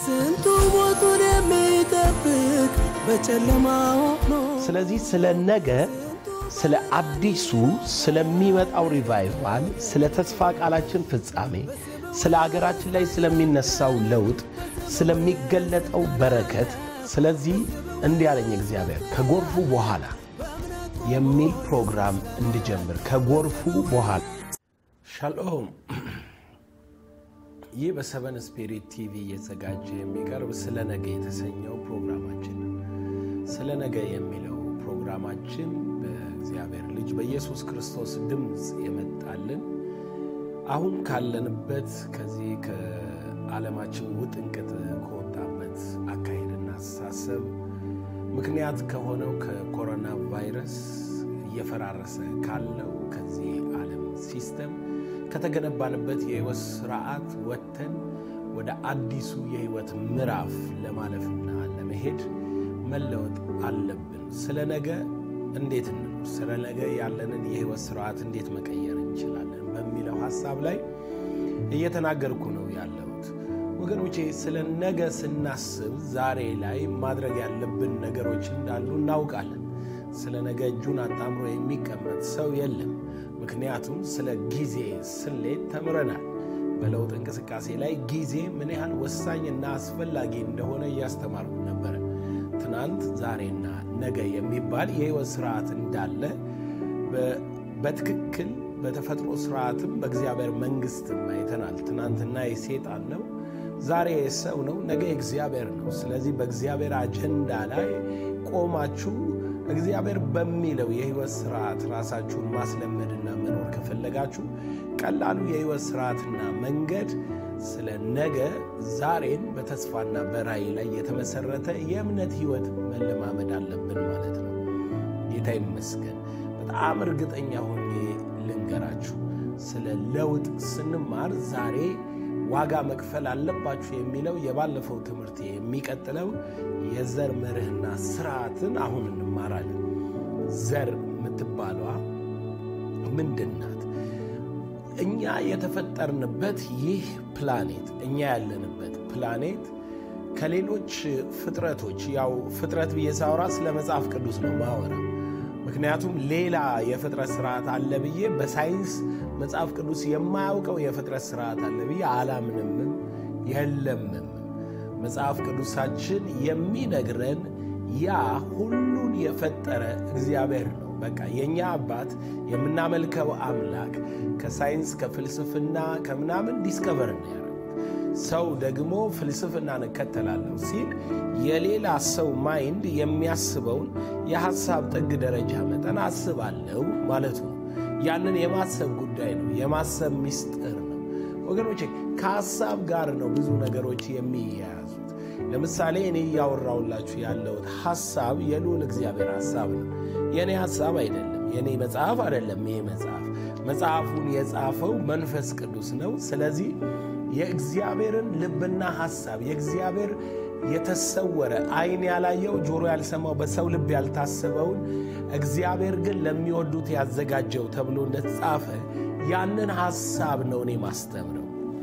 ስንቱ ሞቱን የሚጠብቅ በጨለማ ሆኖ ስለዚህ ስለ ነገ ስለ አዲሱ ስለሚመጣው ሪቫይቫል ስለ ተስፋ ቃላችን ፍጻሜ ስለ አገራችን ላይ ስለሚነሳው ለውጥ ስለሚገለጠው በረከት ስለዚህ እንዲህ ያለኝ እግዚአብሔር ከጎርፉ በኋላ የሚል ፕሮግራም እንድጀምር ከጎርፉ በኋላ ሻሎም ይህ በሰቨን ስፒሪት ቲቪ እየተዘጋጀ የሚቀርብ ስለ ነገ የተሰኘው ፕሮግራማችን ነው። ስለ ነገ የሚለው ፕሮግራማችን በእግዚአብሔር ልጅ በኢየሱስ ክርስቶስ ድምፅ የመጣልን አሁን ካለንበት ከዚህ ከዓለማችን ውጥንቅጥ ከወጣበት አካሄድና አስተሳሰብ ምክንያት ከሆነው ከኮሮና ቫይረስ እየፈራረሰ ካለው ከዚህ ዓለም ሲስተም ከተገነባንበት የሕይወት ስርዓት ወጥተን ወደ አዲሱ የሕይወት ምዕራፍ ለማለፍና ለመሄድ መለወጥ አለብን። ስለ ነገ እንዴት እንኖር፣ ስለ ነገ ያለንን የሕይወት ስርዓት እንዴት መቀየር እንችላለን በሚለው ሐሳብ ላይ እየተናገርኩ ነው ያለሁት። ወገኖቼ ስለ ነገ ስናስብ ዛሬ ላይ ማድረግ ያለብን ነገሮች እንዳሉ እናውቃለን። ስለ ነገ እጁን አጣምሮ የሚቀመጥ ሰው የለም። ምክንያቱም ስለ ጊዜ ስሌት ተምረናል። በለውጥ እንቅስቃሴ ላይ ጊዜ ምን ያህል ወሳኝና አስፈላጊ እንደሆነ እያስተማርኩ ነበረ። ትናንት፣ ዛሬና ነገ የሚባል የሕይወት ስርዓት እንዳለ በትክክል በተፈጥሮ ስርዓትም በእግዚአብሔር መንግስትም አይተናል። ትናንትና የሴጣን ነው፣ ዛሬ የሰው ነው፣ ነገ የእግዚአብሔር ነው። ስለዚህ በእግዚአብሔር አጀንዳ ላይ ቆማችሁ እግዚአብሔር በሚለው የሕይወት ስርዓት ራሳችሁን ማስለመድና መኖር ከፈለጋችሁ ቀላሉ የሕይወት ስርዓትና መንገድ ስለ ነገ ዛሬን በተስፋና በራእይ ላይ የተመሰረተ የእምነት ሕይወት መለማመድ አለብን ማለት ነው። ጌታ ይመስገን። በጣም እርግጠኛ ሆኜ ልንገራችሁ፣ ስለ ለውጥ ስንማር ዛሬ ዋጋ መክፈል አለባችሁ የሚለው የባለፈው ትምህርት የሚቀጥለው የዘር መርህና ስርዓትን አሁን እንማራለን። ዘር የምትባሏ ምንድን ናት? እኛ የተፈጠርንበት ይህ ፕላኔት እኛ ያለንበት ፕላኔት ከሌሎች ፍጥረቶች ያው ፍጥረት ብዬ ሳወራ ስለ መጽሐፍ ቅዱስ ነው ማወራ። ምክንያቱም ሌላ የፍጥረት ስርዓት አለ ብዬ በሳይንስ መጽሐፍ ቅዱስ የማያውቀው የፍጥረት ስርዓት አለ ብዬ አላምንምም የለምም። መጽሐፍ ቅዱሳችን የሚነግረን ያ ሁሉን የፈጠረ እግዚአብሔር ነው። በቃ የእኛ አባት የምናመልከው አምላክ ከሳይንስ ከፍልስፍና ከምናምን ዲስከቨር ነው ያደረጉት። ሰው ደግሞ ፍልስፍናን እከተላለሁ ሲል የሌላ ሰው ማይንድ የሚያስበውን የሐሳብ ጥግ ደረጃ መጠን አስባለሁ ማለቱ ነው። ያንን የማሰብ ጉዳይ ነው፣ የማሰብ ምስጢር ነው ወገኖቼ። ከሐሳብ ጋር ነው ብዙ ነገሮች የሚያያዙት። ለምሳሌ እኔ እያወራሁላችሁ ያለሁት ሐሳብ የልዑል እግዚአብሔር ሐሳብ ነው፣ የእኔ ሐሳብ አይደለም፣ የእኔ መጽሐፍ አይደለም። ይሄ መጽሐፍ መጽሐፉን የጻፈው መንፈስ ቅዱስ ነው። ስለዚህ የእግዚአብሔርን ልብና ሐሳብ የእግዚአብሔር የተሰወረ ዓይን ያላየው ጆሮ ያልሰማው በሰው ልብ ያልታሰበውን እግዚአብሔር ግን ለሚወዱት ያዘጋጀው ተብሎ እንደተጻፈ ያንን ሐሳብ ነው እኔ ማስተምረው።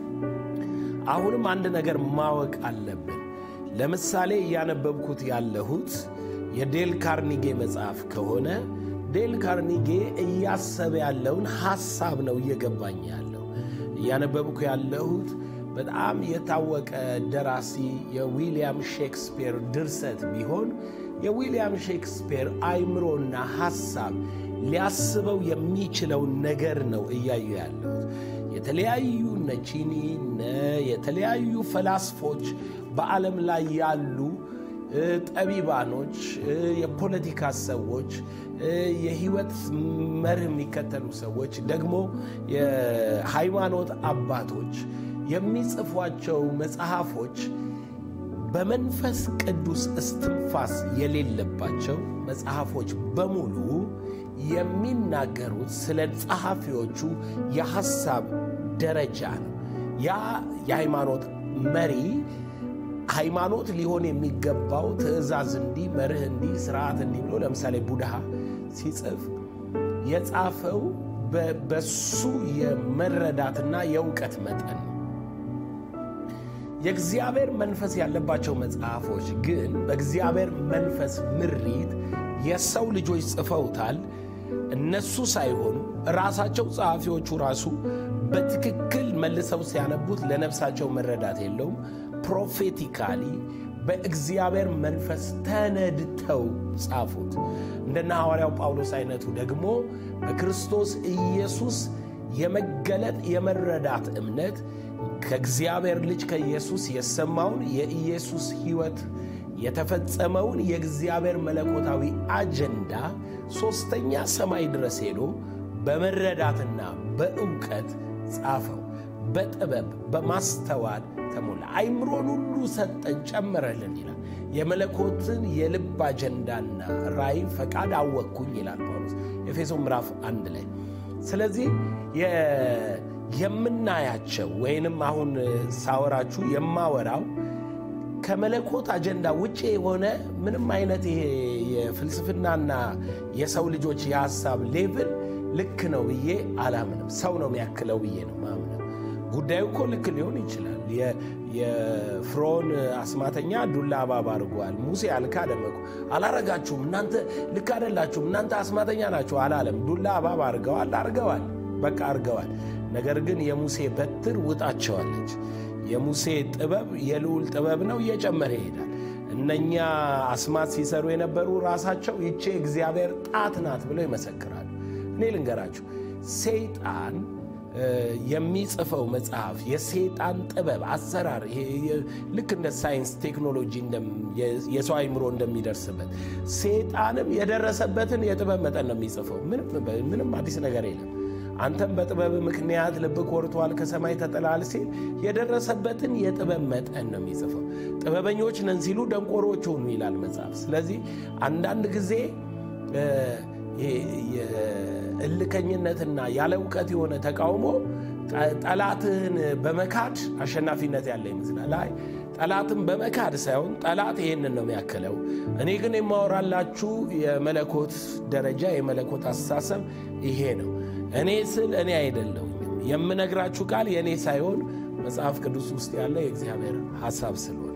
አሁንም አንድ ነገር ማወቅ አለብን። ለምሳሌ እያነበብኩት ያለሁት የዴል ካርኒጌ መጽሐፍ ከሆነ ዴል ካርኒጌ እያሰበ ያለውን ሐሳብ ነው እየገባኝ ያለው። እያነበብኩ ያለሁት በጣም የታወቀ ደራሲ የዊልያም ሼክስፒር ድርሰት ቢሆን የዊልያም ሼክስፒር አይምሮና ሐሳብ ሊያስበው የሚችለውን ነገር ነው እያዩ ያለሁት። የተለያዩ እነ ቺኒ የተለያዩ ፈላስፎች በዓለም ላይ ያሉ ጠቢባኖች፣ የፖለቲካ ሰዎች፣ የህይወት መርህ የሚከተሉ ሰዎች ደግሞ የሃይማኖት አባቶች የሚጽፏቸው መጽሐፎች በመንፈስ ቅዱስ እስትንፋስ የሌለባቸው መጽሐፎች በሙሉ የሚናገሩት ስለ ጸሐፊዎቹ የሐሳብ ደረጃ ነው። ያ የሃይማኖት መሪ ሃይማኖት ሊሆን የሚገባው ትእዛዝ እንዲህ፣ መርህ እንዲህ፣ ስርዓት እንዲህ ብሎ ለምሳሌ ቡድሃ ሲጽፍ የጻፈው በሱ የመረዳትና የእውቀት መጠን ነው። የእግዚአብሔር መንፈስ ያለባቸው መጽሐፎች ግን በእግዚአብሔር መንፈስ ምሪት የሰው ልጆች ጽፈውታል። እነሱ ሳይሆኑ ራሳቸው ጸሐፊዎቹ ራሱ በትክክል መልሰው ሲያነቡት ለነፍሳቸው መረዳት የለውም። ፕሮፌቲካሊ በእግዚአብሔር መንፈስ ተነድተው ጻፉት። እንደነ ሐዋርያው ጳውሎስ አይነቱ ደግሞ በክርስቶስ ኢየሱስ የመገለጥ የመረዳት እምነት ከእግዚአብሔር ልጅ ከኢየሱስ የሰማውን የኢየሱስ ሕይወት የተፈጸመውን የእግዚአብሔር መለኮታዊ አጀንዳ ሦስተኛ ሰማይ ድረስ ሄዶ በመረዳትና በእውቀት ጻፈው። በጥበብ በማስተዋል ተሞላ። አይምሮን ሁሉ ሰጠን ጨመረልን ይላል። የመለኮትን የልብ አጀንዳና ራእይ ፈቃድ አወቅኩኝ ይላል ጳውሎስ ኤፌሶን ምዕራፍ አንድ ላይ። ስለዚህ የምናያቸው ወይንም አሁን ሳወራችሁ የማወራው ከመለኮት አጀንዳ ውጭ የሆነ ምንም አይነት ይሄ የፍልስፍናና የሰው ልጆች የሐሳብ ሌቭል ልክ ነው ብዬ አላምንም። ሰው ነው የሚያክለው ብዬ ነው ማምነው። ጉዳዩ እኮ ልክ ሊሆን ይችላል። የፍርዖን አስማተኛ ዱላ እባብ አድርጓል። ሙሴ አልካደም እኮ አላረጋችሁም፣ እናንተ ልክ አይደላችሁም፣ እናንተ አስማተኛ ናችሁ አላለም። ዱላ እባብ አድርገዋል፣ አርገዋል፣ በቃ አርገዋል። ነገር ግን የሙሴ በትር ውጣቸዋለች። የሙሴ ጥበብ የልዑል ጥበብ ነው፣ እየጨመረ ይሄዳል። እነኛ አስማት ሲሰሩ የነበሩ ራሳቸው ይቼ እግዚአብሔር ጣት ናት ብለው ይመሰክራሉ። እኔ ልንገራችሁ ሰይጣን የሚጽፈው መጽሐፍ የሰይጣን ጥበብ አሰራር ልክ እንደ ሳይንስ ቴክኖሎጂ የሰው አይምሮ እንደሚደርስበት ሰይጣንም የደረሰበትን የጥበብ መጠን ነው የሚጽፈው። ምንም አዲስ ነገር የለም። አንተም በጥበብ ምክንያት ልብ ኮርቷል፣ ከሰማይ ተጥላል ሲል የደረሰበትን የጥበብ መጠን ነው የሚጽፈው። ጥበበኞች ነን ሲሉ ደንቆሮች ሆኑ ይላል መጽሐፍ። ስለዚህ አንዳንድ ጊዜ እልከኝነትና ያለ እውቀት የሆነ ተቃውሞ ጠላትህን በመካድ አሸናፊነት ያለ ይመስላል። አይ ጠላትን በመካድ ሳይሆን ጠላት ይሄንን ነው የሚያክለው። እኔ ግን የማወራላችሁ የመለኮት ደረጃ የመለኮት አስተሳሰብ ይሄ ነው። እኔ ስል እኔ አይደለሁም። የምነግራችሁ ቃል የእኔ ሳይሆን መጽሐፍ ቅዱስ ውስጥ ያለ የእግዚአብሔር ሐሳብ ስለሆነ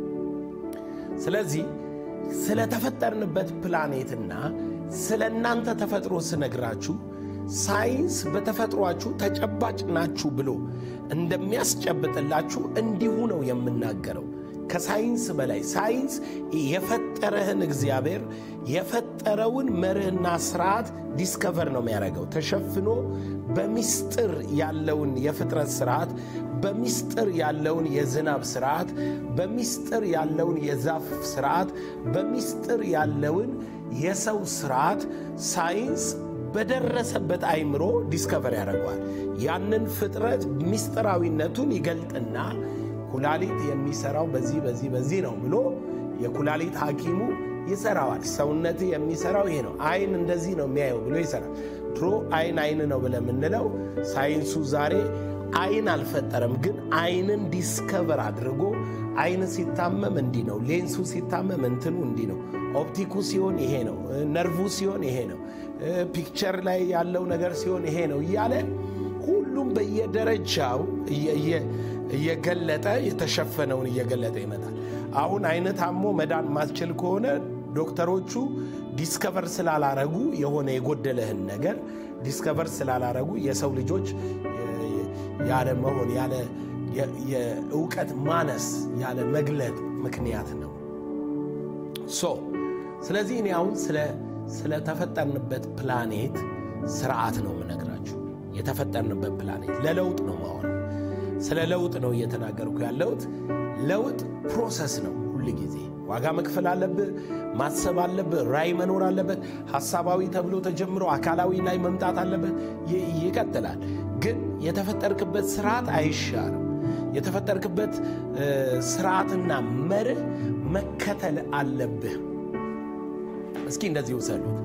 ስለዚህ ስለተፈጠርንበት ፕላኔትና ስለ እናንተ ተፈጥሮ ስነግራችሁ ሳይንስ በተፈጥሯችሁ ተጨባጭ ናችሁ ብሎ እንደሚያስጨብጥላችሁ እንዲሁ ነው የምናገረው። ከሳይንስ በላይ ሳይንስ የፈጠረህን እግዚአብሔር የፈጠረውን መርህና ስርዓት ዲስከቨር ነው የሚያደርገው። ተሸፍኖ በሚስጥር ያለውን የፍጥረት ስርዓት፣ በሚስጥር ያለውን የዝናብ ስርዓት፣ በሚስጥር ያለውን የዛፍ ስርዓት፣ በሚስጥር ያለውን የሰው ስርዓት ሳይንስ በደረሰበት አይምሮ ዲስከቨር ያደርገዋል። ያንን ፍጥረት ሚስጥራዊነቱን ይገልጥና ኩላሊት የሚሰራው በዚህ በዚህ በዚህ ነው ብሎ የኩላሊት ሐኪሙ ይሰራዋል። ሰውነት የሚሰራው ይሄ ነው፣ አይን እንደዚህ ነው የሚያየው ብሎ ይሰራል። ድሮ አይን አይን ነው ብለን የምንለው ሳይንሱ ዛሬ አይን አልፈጠረም፣ ግን አይንን ዲስከቨር አድርጎ አይን ሲታመም እንዲህ ነው፣ ሌንሱ ሲታመም እንትኑ እንዲህ ነው፣ ኦፕቲኩ ሲሆን ይሄ ነው፣ ነርቩ ሲሆን ይሄ ነው፣ ፒክቸር ላይ ያለው ነገር ሲሆን ይሄ ነው እያለ ሁሉም በየደረጃው እየገለጠ የተሸፈነውን እየገለጠ ይመጣል። አሁን አይን ታሞ መዳን ማትችል ከሆነ ዶክተሮቹ ዲስከቨር ስላላረጉ የሆነ የጎደለህን ነገር ዲስከቨር ስላላረጉ የሰው ልጆች ያለ መሆን ያለ የእውቀት ማነስ ያለ መግለጥ ምክንያት ነው። ሶ ስለዚህ እኔ አሁን ስለተፈጠርንበት ፕላኔት ስርዓት ነው የምነግራችሁ። የተፈጠርንበት ፕላኔት ለለውጥ ነው ማወራው። ስለ ለውጥ ነው እየተናገርኩ ያለሁት። ለውጥ ፕሮሰስ ነው። ሁል ጊዜ ዋጋ መክፈል አለብህ፣ ማሰብ አለብህ፣ ራዕይ መኖር አለበት። ሐሳባዊ ተብሎ ተጀምሮ አካላዊ ላይ መምጣት አለበት። ይቀጥላል። ግን የተፈጠርክበት ስርዓት አይሻርም። የተፈጠርክበት ስርዓትና መርህ መከተል አለብህ። እስኪ እንደዚህ ውሰዱት።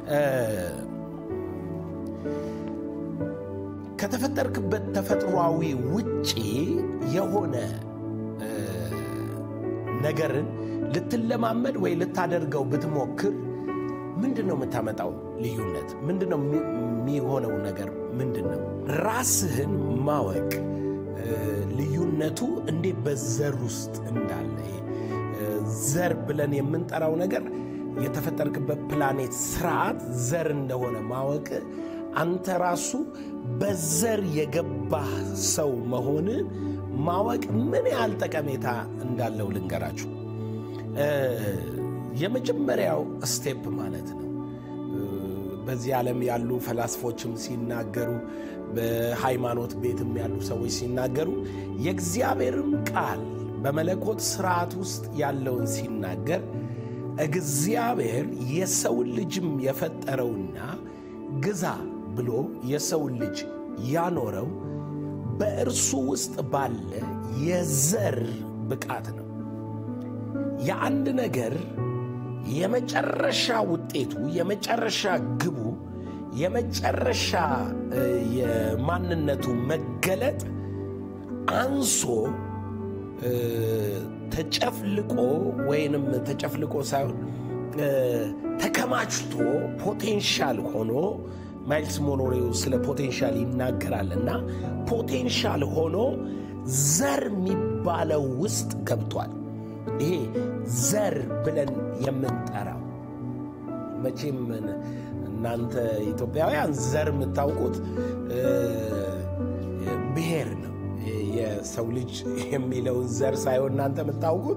ከተፈጠርክበት ተፈጥሯዊ ውጪ የሆነ ነገርን ልትለማመድ ወይ ልታደርገው ብትሞክር ምንድን ነው የምታመጣው ልዩነት? ምንድን ነው የሚሆነው ነገር ምንድን ነው? ራስህን ማወቅ ልዩነቱ እንዴት በዘር ውስጥ እንዳለ ዘር ብለን የምንጠራው ነገር የተፈጠርክበት ፕላኔት ስርዓት ዘር እንደሆነ ማወቅ አንተ ራሱ በዘር የገባህ ሰው መሆን ማወቅ ምን ያህል ጠቀሜታ እንዳለው ልንገራችሁ። የመጀመሪያው ስቴፕ ማለት ነው። በዚህ ዓለም ያሉ ፈላስፎችም ሲናገሩ፣ በሃይማኖት ቤትም ያሉ ሰዎች ሲናገሩ የእግዚአብሔርም ቃል በመለኮት ስርዓት ውስጥ ያለውን ሲናገር እግዚአብሔር የሰውን ልጅም የፈጠረውና ግዛ ብሎ የሰውን ልጅ ያኖረው በእርሱ ውስጥ ባለ የዘር ብቃት ነው። የአንድ ነገር የመጨረሻ ውጤቱ፣ የመጨረሻ ግቡ፣ የመጨረሻ የማንነቱ መገለጥ አንሶ ተጨፍልቆ ወይንም ተጨፍልቆ ሳይሆን ተከማችቶ ፖቴንሻል ሆኖ ማይልስ ሞኖሬው ስለ ፖቴንሻል ይናገራልና ፖቴንሻል ሆኖ ዘር የሚባለው ውስጥ ገብቷል። ይሄ ዘር ብለን የምንጠራው መቼም እናንተ ኢትዮጵያውያን ዘር የምታውቁት ብሔር ነው። የሰው ልጅ የሚለውን ዘር ሳይሆን እናንተ የምታውቁት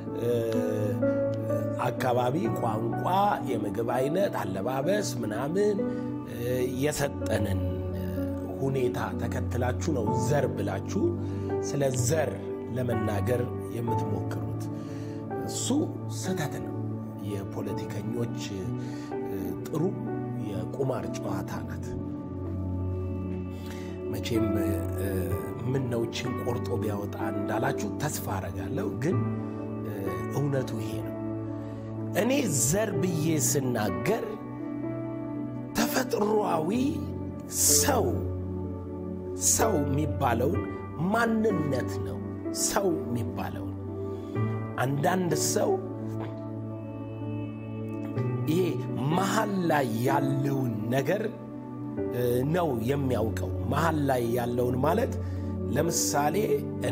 አካባቢ፣ ቋንቋ፣ የምግብ አይነት፣ አለባበስ ምናምን የሰጠንን ሁኔታ ተከትላችሁ ነው ዘር ብላችሁ ስለ ዘር ለመናገር የምትሞክሩት። እሱ ስህተት ነው። የፖለቲከኞች ጥሩ የቁማር ጨዋታ ናት። መቼም ምን ነው ችን ቆርጦ ቢያወጣ እንዳላችሁ ተስፋ አረጋለሁ። ግን እውነቱ ይሄ ነው። እኔ ዘር ብዬ ስናገር ተፈጥሮአዊ ሰው ሰው የሚባለውን ማንነት ነው። ሰው የሚባለውን አንዳንድ ሰው ይሄ መሀል ላይ ያለውን ነገር ነው የሚያውቀው። መሀል ላይ ያለውን ማለት ለምሳሌ እኔ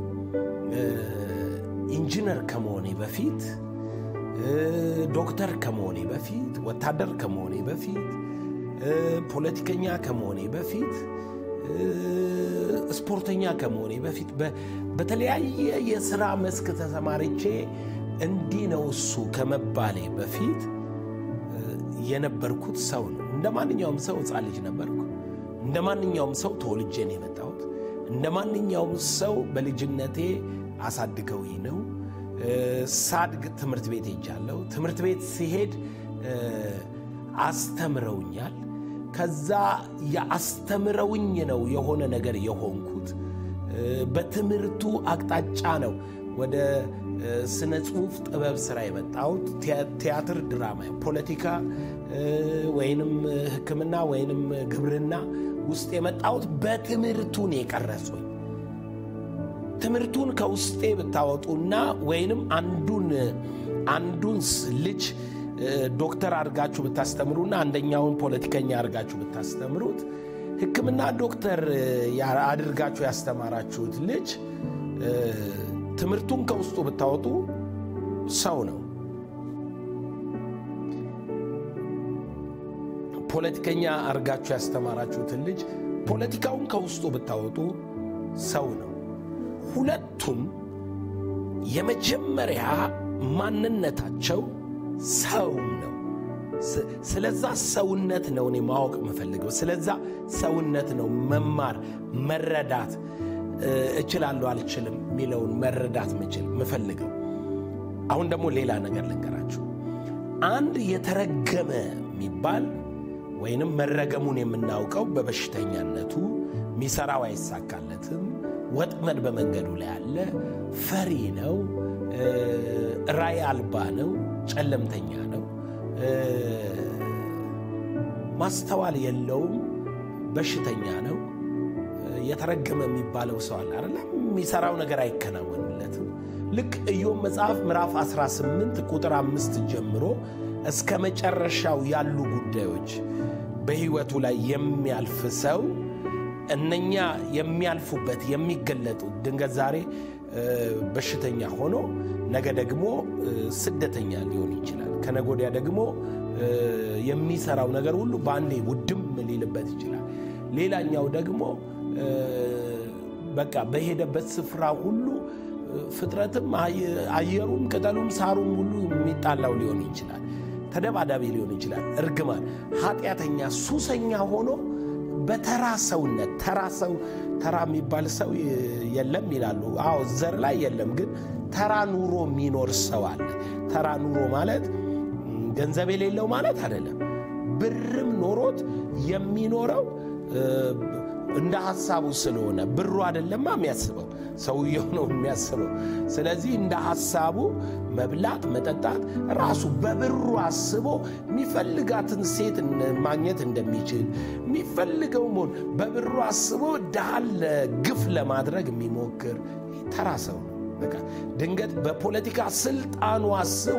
ኢንጂነር ከመሆኔ በፊት፣ ዶክተር ከመሆኔ በፊት፣ ወታደር ከመሆኔ በፊት፣ ፖለቲከኛ ከመሆኔ በፊት፣ ስፖርተኛ ከመሆኔ በፊት በተለያየ የሥራ መስክ ተሰማርቼ እንዲህ ነው እሱ ከመባሌ በፊት የነበርኩት ሰው ነው። እንደ ማንኛውም ሰው ሕፃን ልጅ ነበርኩ። እንደ ማንኛውም ሰው ተወልጄ ነው የመጣሁት። እንደ ማንኛውም ሰው በልጅነቴ አሳድገውኝ ነው። ሳድግ ትምህርት ቤት ሄጃለሁ። ትምህርት ቤት ሲሄድ አስተምረውኛል። ከዛ የአስተምረውኝ ነው የሆነ ነገር የሆንኩት። በትምህርቱ አቅጣጫ ነው ወደ ስነ ጽሁፍ ጥበብ ስራ የመጣሁት። ቲያትር፣ ድራማ፣ ፖለቲካ ወይንም ሕክምና ወይንም ግብርና ውስጥ የመጣሁት በትምህርቱን የቀረጹኝ። ትምህርቱን ከውስጤ ብታወጡና ወይንም አንዱን አንዱን ልጅ ዶክተር አድርጋችሁ ብታስተምሩና አንደኛውን ፖለቲከኛ አድርጋችሁ ብታስተምሩት ሕክምና ዶክተር አድርጋችሁ ያስተማራችሁት ልጅ ትምህርቱን ከውስጡ ብታወጡ ሰው ነው። ፖለቲከኛ አድርጋችሁ ያስተማራችሁትን ልጅ ፖለቲካውን ከውስጡ ብታወጡ ሰው ነው። ሁለቱም የመጀመሪያ ማንነታቸው ሰው ነው። ስለዛ ሰውነት ነው እኔ ማወቅ የምፈልገው። ስለዛ ሰውነት ነው መማር መረዳት እችላለሁ አልችልም የሚለውን መረዳት ምችል ምፈልገው። አሁን ደግሞ ሌላ ነገር ልንገራችሁ። አንድ የተረገመ የሚባል ወይንም መረገሙን የምናውቀው በበሽተኛነቱ ሚሰራው አይሳካለትም፣ ወጥመድ በመንገዱ ላይ አለ፣ ፈሪ ነው፣ ራይ አልባ ነው፣ ጨለምተኛ ነው፣ ማስተዋል የለውም፣ በሽተኛ ነው። የተረገመ የሚባለው ሰው አለ አይደለም? የሚሰራው ነገር አይከናወንለትም። ልክ ኢዮብ መጽሐፍ ምዕራፍ 18 ቁጥር አምስት ጀምሮ እስከ መጨረሻው ያሉ ጉዳዮች በሕይወቱ ላይ የሚያልፍ ሰው እነኛ የሚያልፉበት የሚገለጡት ድንገት ዛሬ በሽተኛ ሆኖ ነገ ደግሞ ስደተኛ ሊሆን ይችላል። ከነገ ወዲያ ደግሞ የሚሰራው ነገር ሁሉ በአንዴ ውድም ሊልበት ይችላል። ሌላኛው ደግሞ በቃ በሄደበት ስፍራ ሁሉ ፍጥረትም አየሩም ቅጠሉም ሳሩም ሁሉ የሚጣላው ሊሆን ይችላል። ተደባዳቢ ሊሆን ይችላል። እርግማን፣ ኃጢአተኛ፣ ሱሰኛ ሆኖ በተራ ሰውነት ተራ ሰው ተራ የሚባል ሰው የለም ይላሉ። አዎ ዘር ላይ የለም፣ ግን ተራ ኑሮ የሚኖር ሰው አለ። ተራ ኑሮ ማለት ገንዘብ የሌለው ማለት አይደለም። ብርም ኖሮት የሚኖረው እንደ ሐሳቡ ስለሆነ ብሩ አይደለማ የሚያስበው ሰውየው ነው የሚያስበው። ስለዚህ እንደ ሐሳቡ መብላት፣ መጠጣት ራሱ በብሩ አስቦ የሚፈልጋትን ሴት ማግኘት እንደሚችል የሚፈልገው መሆን በብሩ አስቦ ድሃን ግፍ ለማድረግ የሚሞክር ተራ ሰው ነው። በቃ ድንገት በፖለቲካ ስልጣኑ አስቦ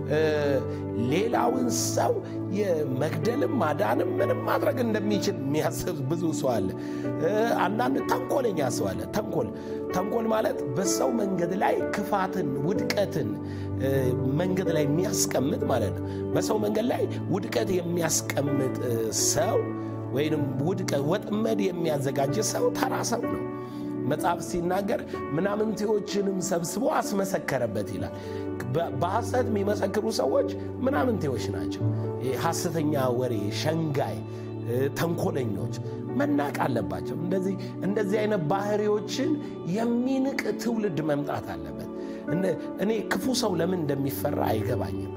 ሌላውን ሰው የመግደልም ማዳንም ምንም ማድረግ እንደሚችል የሚያስብ ብዙ ሰው አለ። አንዳንድ ተንኮለኛ ሰው አለ። ተንኮል ተንኮል ማለት በሰው መንገድ ላይ ክፋትን፣ ውድቀትን መንገድ ላይ የሚያስቀምጥ ማለት ነው። በሰው መንገድ ላይ ውድቀት የሚያስቀምጥ ሰው ወይንም ውድቀት ወጥመድ የሚያዘጋጅ ሰው ተራ ሰው ነው። መጽሐፍ ሲናገር ምናምንቴዎችንም ሰብስቦ አስመሰከረበት ይላል። በሐሰት የሚመሰክሩ ሰዎች ምናምንቴዎች ናቸው። ሐሰተኛ ወሬ፣ ሸንጋይ፣ ተንኮለኞች መናቅ አለባቸው። እንደዚህ እንደዚህ አይነት ባህሪዎችን የሚንቅ ትውልድ መምጣት አለበት። እኔ ክፉ ሰው ለምን እንደሚፈራ አይገባኝም።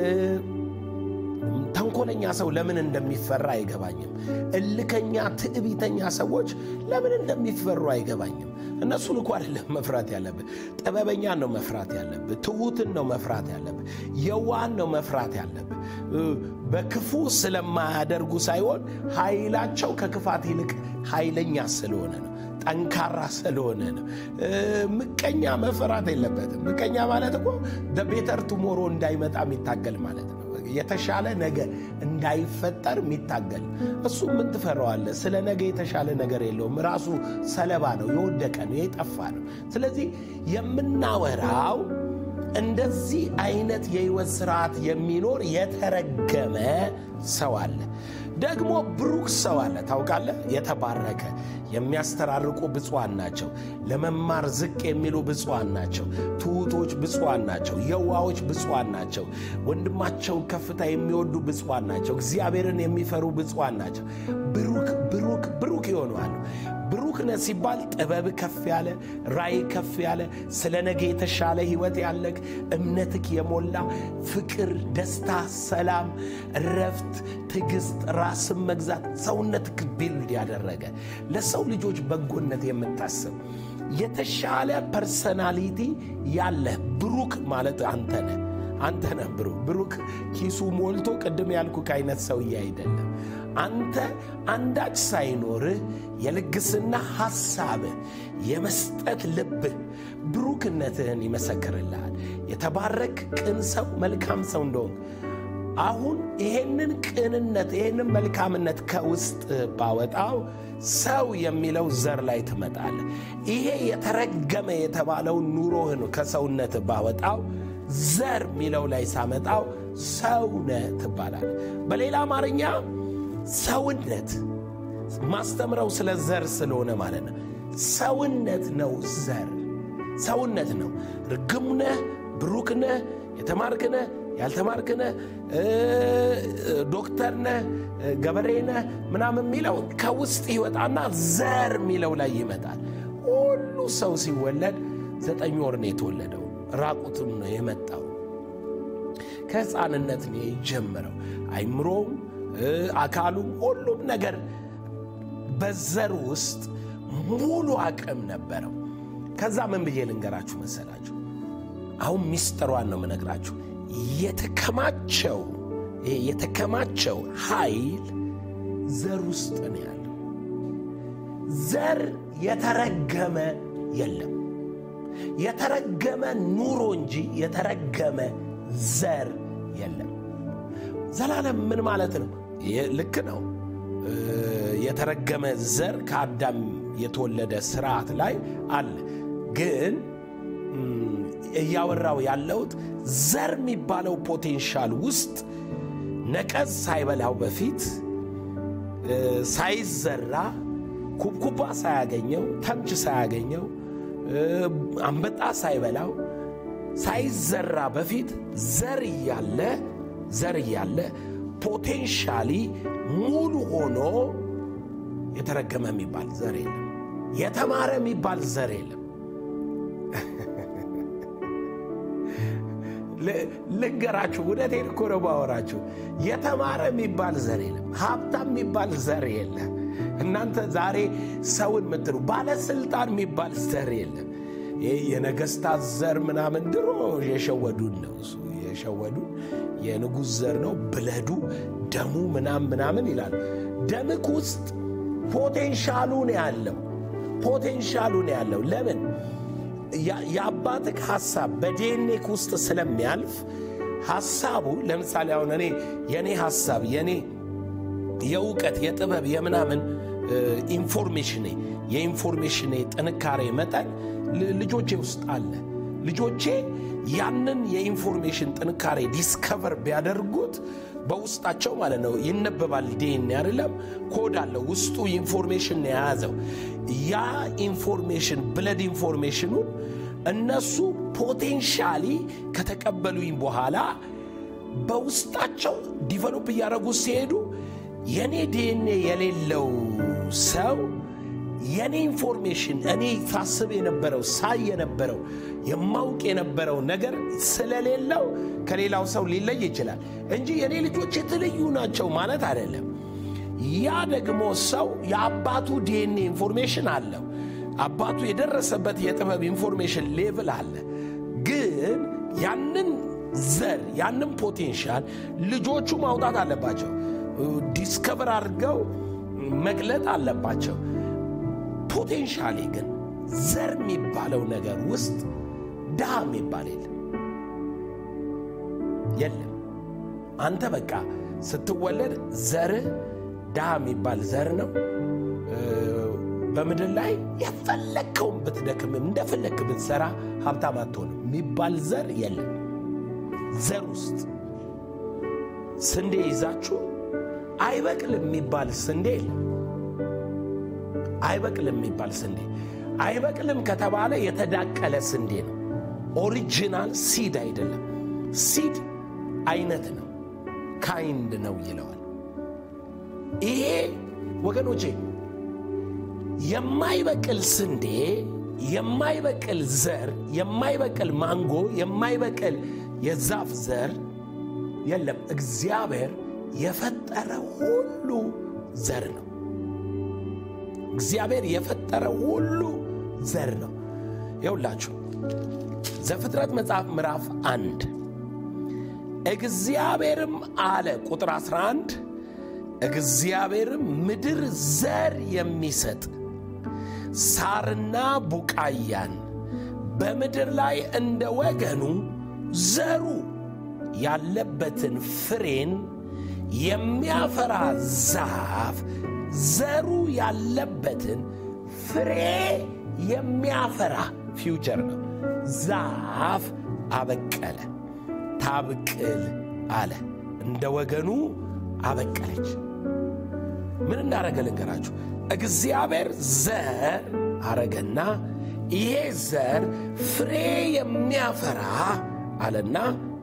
ተንኮለኛ ሰው ለምን እንደሚፈራ አይገባኝም። እልከኛ፣ ትዕቢተኛ ሰዎች ለምን እንደሚፈሩ አይገባኝም። እነሱን እኮ አይደለም መፍራት ያለብህ፣ ጥበበኛን ነው መፍራት ያለብህ። ትሑትን ነው መፍራት ያለብህ። የዋን ነው መፍራት ያለብህ። በክፉ ስለማያደርጉ ሳይሆን ኃይላቸው ከክፋት ይልቅ ኃይለኛ ስለሆነ ነው። ጠንካራ ስለሆነ ነው። ምቀኛ መፈራት የለበትም። ምቀኛ ማለት እኮ ቤተር ቱሞሮ እንዳይመጣ የሚታገል ማለት ነው። የተሻለ ነገር እንዳይፈጠር የሚታገል እሱ ምን ትፈራዋለህ? ስለ ነገ የተሻለ ነገር የለውም። ራሱ ሰለባ ነው፣ የወደቀ ነው፣ የጠፋ ነው። ስለዚህ የምናወራው እንደዚህ አይነት የህይወት ስርዓት የሚኖር የተረገመ ሰው አለ። ደግሞ ብሩክ ሰው አለ። ታውቃለህ? የተባረከ የሚያስተራርቁ ብፁዓን ናቸው። ለመማር ዝቅ የሚሉ ብፁዓን ናቸው። ትሑቶች ብፁዓን ናቸው። የዋዎች ብፁዓን ናቸው። ወንድማቸውን ከፍታ የሚወዱ ብፁዓን ናቸው። እግዚአብሔርን የሚፈሩ ብፁዓን ናቸው። ብሩክ ብሩክ ብሩክ ይሆነዋል። ብሩክነት ሲባል ጥበብ ከፍ ያለ ራእይ ከፍ ያለ ስለ ነገ የተሻለ ህይወት ያለክ እምነትክ የሞላ ፍቅር፣ ደስታ፣ ሰላም፣ እረፍት፣ ትዕግስት፣ ራስን መግዛት ሰውነትክ ቢልድ ያደረገ ለሰው ልጆች በጎነት የምታስብ የተሻለ ፐርሰናሊቲ ያለህ ብሩክ ማለት አንተ ነህ። አንተ ነህ ብሩክ። ብሩክ ኪሱ ሞልቶ ቅድም ያልኩህ አይነት ሰውዬ አይደለም። አንተ አንዳች ሳይኖርህ የልግስና ሐሳብህ የመስጠት ልብህ ብሩክነትህን ይመሰክርልሃል። የተባረክ ቅን ሰው መልካም ሰው እንደሆን አሁን ይሄንን ቅንነት ይሄንን መልካምነት ከውስጥ ባወጣው ሰው የሚለው ዘር ላይ ትመጣለህ። ይሄ የተረገመ የተባለውን ኑሮህን ከሰውነት ባወጣው ዘር የሚለው ላይ ሳመጣው ሰውነህ ትባላለህ። በሌላ አማርኛ ሰውነት ማስተምረው ስለ ዘር ስለሆነ ማለት ነው። ሰውነት ነው ዘር ሰውነት ነው። ርግምነህ፣ ብሩክነህ፣ የተማርክነህ፣ ያልተማርክነህ፣ ዶክተርነህ፣ ገበሬነህ ምናምን የሚለው ከውስጥ ይወጣና ዘር የሚለው ላይ ይመጣል። ሁሉ ሰው ሲወለድ ዘጠኝ ወር ነው የተወለደው። ራቁቱን ነው የመጣው። ከሕፃንነት ነው የጀመረው። አይምሮም አካሉም ሁሉም ነገር በዘር ውስጥ ሙሉ አቅም ነበረው። ከዛ ምን ብዬ ልንገራችሁ መሰላችሁ? አሁን ሚስጥሯን ነው የምነግራችሁ። የተከማቸው ይሄ የተከማቸው ኃይል ዘር ውስጥ ነው ያለው። ዘር የተረገመ የለም። የተረገመ ኑሮ እንጂ የተረገመ ዘር የለም። ዘላለም ምን ማለት ነው? ልክ ነው። የተረገመ ዘር ከአዳም የተወለደ ስርዓት ላይ አለ። ግን እያወራው ያለሁት ዘር የሚባለው ፖቴንሻል ውስጥ ነቀዝ ሳይበላው በፊት ሳይዘራ ኩብኩባ ሳያገኘው ተምች ሳያገኘው አንበጣ ሳይበላው ሳይዘራ በፊት ዘር እያለ ዘር እያለ ፖቴንሻሊ ሙሉ ሆኖ የተረገመ የሚባል ዘር የለም። የተማረ የሚባል ዘር የለም። ልንገራችሁ፣ እውነቴን እኮ ነው ባወራችሁ። የተማረ የሚባል ዘር የለም። ሀብታም የሚባል ዘር የለም። እናንተ ዛሬ ሰውን የምትሉ ባለስልጣን የሚባል ዘር የለም። ይህ የነገስታት ዘር ምናምን ድሮ የሸወዱን ነው እሱ የሸወዱን የንጉሥ ዘር ነው ብለዱ ደሙ ምናምን ምናምን ይላሉ። ደምክ ውስጥ ፖቴንሻሉ ነው ያለው ፖቴንሻሉ ነው ያለው። ለምን የአባትክ ሐሳብ በዲኤንኤክ ውስጥ ስለሚያልፍ ሐሳቡ ለምሳሌ አሁን እኔ የእኔ ሐሳብ የእኔ የእውቀት የጥበብ የምናምን ኢንፎርሜሽኔ የኢንፎርሜሽኔ ጥንካሬ መጠን ልጆቼ ውስጥ አለ። ልጆቼ ያንን የኢንፎርሜሽን ጥንካሬ ዲስከቨር ቢያደርጉት በውስጣቸው ማለት ነው ይነበባል። ዲኤንኤ አይደለም ኮድ አለው ውስጡ ኢንፎርሜሽን የያዘው ያ ኢንፎርሜሽን ብለድ ኢንፎርሜሽኑን እነሱ ፖቴንሻሊ ከተቀበሉኝ በኋላ በውስጣቸው ዲቨሎፕ እያደረጉ ሲሄዱ የኔ ዲኤንኤ የሌለው ሰው የኔ ኢንፎርሜሽን እኔ ሳስብ የነበረው ሳይ የነበረው የማውቅ የነበረው ነገር ስለሌለው ከሌላው ሰው ሊለይ ይችላል እንጂ የኔ ልጆች የተለዩ ናቸው ማለት አይደለም። ያ ደግሞ ሰው የአባቱ ዲኤንኤ ኢንፎርሜሽን አለው። አባቱ የደረሰበት የጥበብ ኢንፎርሜሽን ሌቭል አለ። ግን ያንን ዘር ያንን ፖቴንሻል ልጆቹ ማውጣት አለባቸው። ዲስከቨር አድርገው መግለጥ አለባቸው። ፖቴንሻሊ ግን ዘር የሚባለው ነገር ውስጥ ድሃ የሚባል የለም የለም። አንተ በቃ ስትወለድ ዘርህ ድሃ የሚባል ዘር ነው። በምድር ላይ የፈለግከውን ብትደክምም እንደፈለግክ ብትሰራ ሀብታም አትሆንም የሚባል ዘር የለም። ዘር ውስጥ ስንዴ ይዛችሁ አይበቅልም የሚባል ስንዴ የለም። አይበቅልም የሚባል ስንዴ አይበቅልም ከተባለ የተዳቀለ ስንዴ ነው። ኦሪጂናል ሲድ አይደለም። ሲድ አይነት ነው፣ ካይንድ ነው ይለዋል። ይሄ ወገኖቼ የማይበቅል ስንዴ፣ የማይበቅል ዘር፣ የማይበቅል ማንጎ፣ የማይበቅል የዛፍ ዘር የለም። እግዚአብሔር የፈጠረ ሁሉ ዘር ነው። እግዚአብሔር የፈጠረ ሁሉ ዘር ነው። ይውላችሁ ዘፍጥረት መጽሐፍ ምዕራፍ አንድ እግዚአብሔርም አለ ቁጥር 11 እግዚአብሔርም ምድር ዘር የሚሰጥ ሳርና ቡቃያን በምድር ላይ እንደ ወገኑ ዘሩ ያለበትን ፍሬን የሚያፈራ ዛፍ ዘሩ ያለበትን ፍሬ የሚያፈራ ፊውቸር ነው። ዛፍ አበቀለ፣ ታብቅል አለ። እንደ ወገኑ አበቀለች። ምን እንዳረገ ልንገራችሁ። እግዚአብሔር ዘር አረገና ይሄ ዘር ፍሬ የሚያፈራ አለና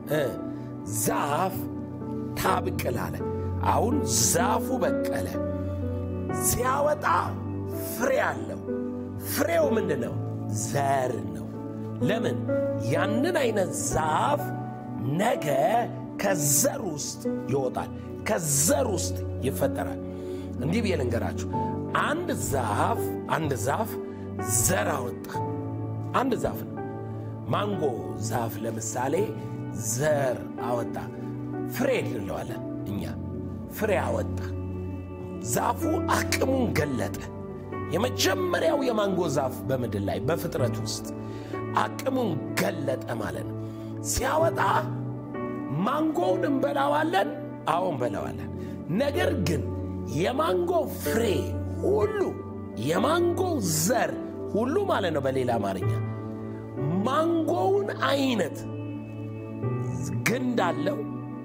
ዛፍ ታብቅል አለ። አሁን ዛፉ በቀለ። ሲያወጣ ፍሬ አለው። ፍሬው ምንድን ነው? ዘር ነው። ለምን? ያንን አይነት ዛፍ ነገ ከዘር ውስጥ ይወጣል፣ ከዘር ውስጥ ይፈጠራል። እንዲህ ብዬ ልንገራችሁ፣ አንድ ዛፍ አንድ ዛፍ ዘር አወጣ። አንድ ዛፍ ነው። ማንጎ ዛፍ ለምሳሌ ዘር አወጣ። ፍሬ እንለዋለን እኛ። ፍሬ አወጣ። ዛፉ አቅሙን ገለጠ። የመጀመሪያው የማንጎ ዛፍ በምድር ላይ በፍጥረት ውስጥ አቅሙን ገለጠ ማለት ነው። ሲያወጣ ማንጎውን እንበላዋለን፣ አዎ እንበላዋለን። ነገር ግን የማንጎ ፍሬ ሁሉ የማንጎ ዘር ሁሉ ማለት ነው። በሌላ አማርኛ ማንጎውን አይነት ግንድ አለው፣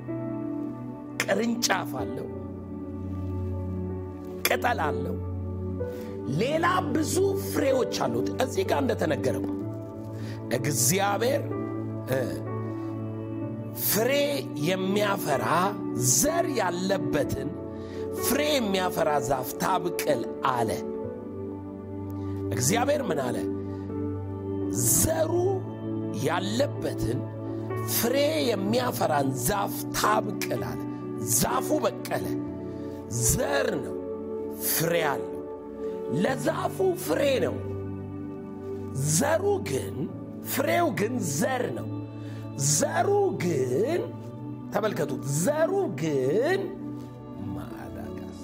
ቅርንጫፍ አለው፣ ቅጠል አለው፣ ሌላ ብዙ ፍሬዎች አሉት። እዚህ ጋር እንደተነገረው እግዚአብሔር ፍሬ የሚያፈራ ዘር ያለበትን ፍሬ የሚያፈራ ዛፍ ታብቅል አለ። እግዚአብሔር ምን አለ? ዘሩ ያለበትን ፍሬ የሚያፈራን ዛፍ ታብቅል አለ። ዛፉ በቀለ። ዘር ነው፣ ፍሬ አለው። ለዛፉ ፍሬ ነው። ዘሩ ግን ፍሬው ግን ዘር ነው። ዘሩ ግን ተመልከቱት፣ ዘሩ ግን ማዳጋስ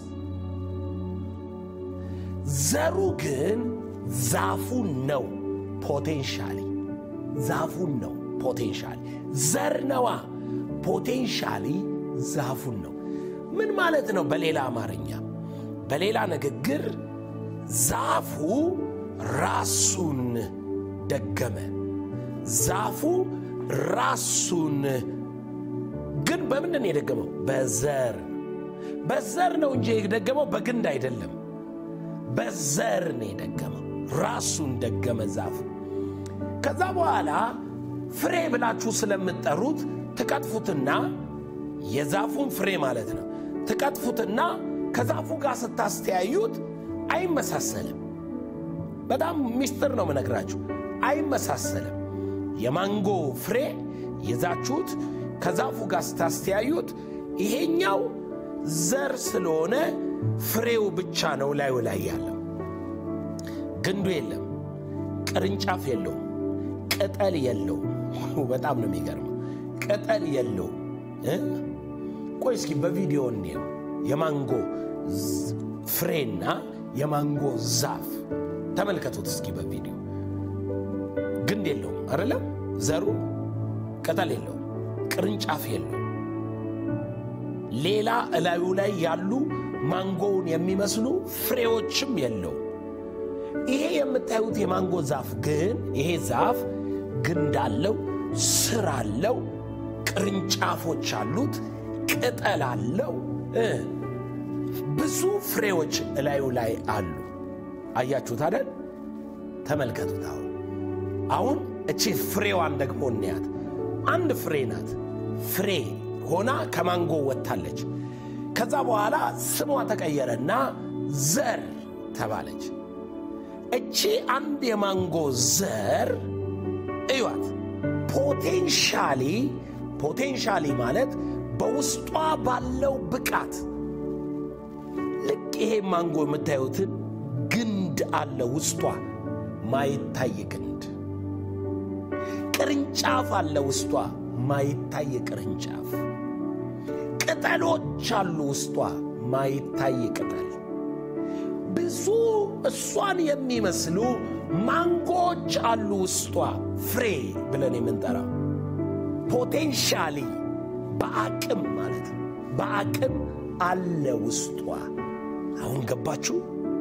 ዘሩ ግን ዛፉን ነው። ፖቴንሻሊ ዛፉን ነው። ፖቴንሻሊ ዘር ነዋ። ፖቴንሻሊ ዛፉን ነው። ምን ማለት ነው? በሌላ አማርኛ፣ በሌላ ንግግር ዛፉ ራሱን ደገመ። ዛፉ ራሱን ግን በምንድን ነው የደገመው? በዘር በዘር ነው እንጂ የደገመው በግንድ አይደለም። በዘር ነው የደገመው። ራሱን ደገመ ዛፉ። ከዛ በኋላ ፍሬ ብላችሁ ስለምትጠሩት ትቀጥፉትና የዛፉን ፍሬ ማለት ነው ትቀጥፉትና ከዛፉ ጋር ስታስተያዩት አይመሳሰልም። በጣም ሚስጥር ነው ምነግራችሁ፣ አይመሳሰልም። የማንጎ ፍሬ ይዛችሁት ከዛፉ ጋር ስታስተያዩት ይሄኛው ዘር ስለሆነ ፍሬው ብቻ ነው ላዩ ላይ ያለው፣ ግንዱ የለም፣ ቅርንጫፍ የለውም፣ ቅጠል የለውም። በጣም ነው የሚገርመው። ቅጠል የለውም። ቆይ እስኪ በቪዲዮ እንየው። የማንጎ ፍሬና የማንጎ ዛፍ ተመልከቱት እስኪ በቪዲዮ ግንድ የለውም አይደለም? ዘሩ ቅጠል የለውም፣ ቅርንጫፍ የለውም። ሌላ እላዩ ላይ ያሉ ማንጎውን የሚመስሉ ፍሬዎችም የለውም። ይሄ የምታዩት የማንጎ ዛፍ ግን ይሄ ዛፍ ግንድ አለው፣ ስር አለው፣ ቅርንጫፎች አሉት፣ ቅጠል አለው፣ ብዙ ፍሬዎች እላዩ ላይ አሉ። አያችሁት አይደል? ተመልከቱት። አሁን አሁን እቺ ፍሬዋን ደግሞ እንያት። አንድ ፍሬ ናት። ፍሬ ሆና ከማንጎ ወጥታለች። ከዛ በኋላ ስሟ ተቀየረና ዘር ተባለች። እቺ አንድ የማንጎ ዘር እዩት። ፖቴንሻሊ ፖቴንሻሊ ማለት በውስጧ ባለው ብቃት ልክ ይሄ ማንጎ የምታዩትን ግንድ አለ ውስጧ ማይታይ ግንድ፣ ቅርንጫፍ አለ ውስጧ ማይታይ ቅርንጫፍ፣ ቅጠሎች አሉ ውስጧ ማይታይ ቅጠል፣ ብዙ እሷን የሚመስሉ ማንጎች አሉ ውስጧ ፍሬ ብለን የምንጠራው ፖቴንሻሊ በአቅም ማለት ነው። በአቅም አለ ውስጧ። አሁን ገባችሁ?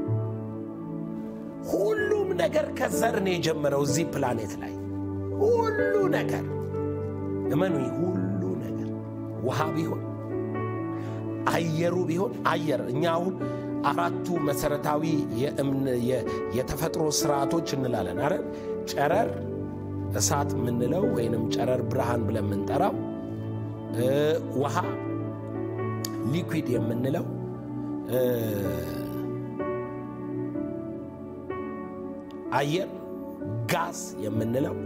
ሁሉም ነገር ከዘር ነው የጀመረው እዚህ ፕላኔት ላይ ሁሉ ነገር እመኑ፣ ሁሉ ነገር ውሃ ቢሆን አየሩ ቢሆን አየር እኛ አሁን አራቱ መሰረታዊ የተፈጥሮ ስርዓቶች እንላለን አረ ጨረር እሳት የምንለው ወይንም ጨረር ብርሃን ብለን የምንጠራው ውሃ ሊኩዊድ የምንለው አየር ጋዝ የምንለው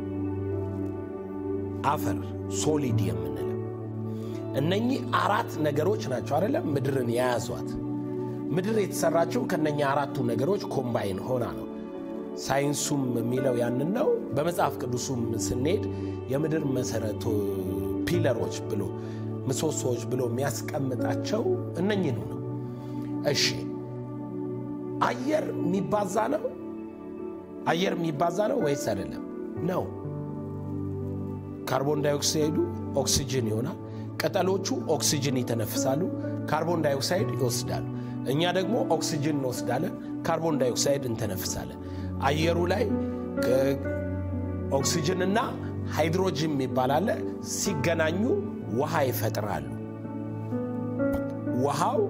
አፈር ሶሊድ የምንለው እነኚህ አራት ነገሮች ናቸው አይደለም ምድርን የያዟት ምድር የተሰራችው ከነኛ አራቱ ነገሮች ኮምባይን ሆና ነው ሳይንሱም የሚለው ያንን ነው በመጽሐፍ ቅዱሱም ስንሄድ የምድር መሰረቶ ፒለሮች ብሎ ምሰሶዎች ብሎ የሚያስቀምጣቸው እነኝህኑ ነው እሺ አየር የሚባዛ ነው አየር የሚባዛ ነው ወይስ አይደለም ነው ካርቦን ዳይኦክሳይዱ ኦክሲጅን ይሆናል ቅጠሎቹ ኦክሲጅን ይተነፍሳሉ ካርቦን ዳይኦክሳይድ ይወስዳሉ እኛ ደግሞ ኦክሲጅን እንወስዳለን፣ ካርቦን ዳይኦክሳይድ እንተነፍሳለን። አየሩ ላይ ኦክሲጅንና ሃይድሮጅን የሚባል አለ። ሲገናኙ ውሃ ይፈጥራሉ። ውሃው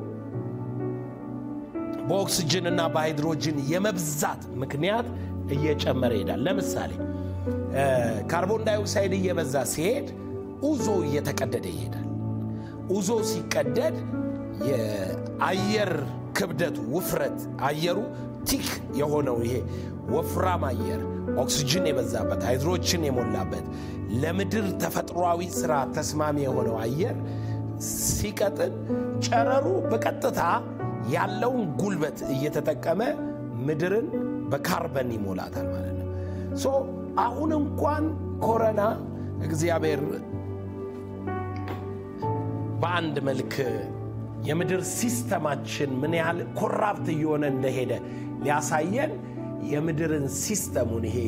በኦክሲጅንና በሃይድሮጅን የመብዛት ምክንያት እየጨመረ ይሄዳል። ለምሳሌ ካርቦን ዳይኦክሳይድ እየበዛ ሲሄድ ኡዞ እየተቀደደ ይሄዳል። ኡዞ ሲቀደድ የአየር ክብደቱ ውፍረት፣ አየሩ ቲክ የሆነው ይሄ ወፍራም አየር ኦክሲጅን የበዛበት ሃይድሮጅን የሞላበት ለምድር ተፈጥሯዊ ስራ ተስማሚ የሆነው አየር ሲቀጥል ጨረሩ በቀጥታ ያለውን ጉልበት እየተጠቀመ ምድርን በካርበን ይሞላታል ማለት ነው። ሶ አሁን እንኳን ኮረና እግዚአብሔር በአንድ መልክ የምድር ሲስተማችን ምን ያህል ኮራፕት እየሆነ እንደሄደ ሊያሳየን የምድርን ሲስተሙን ይሄ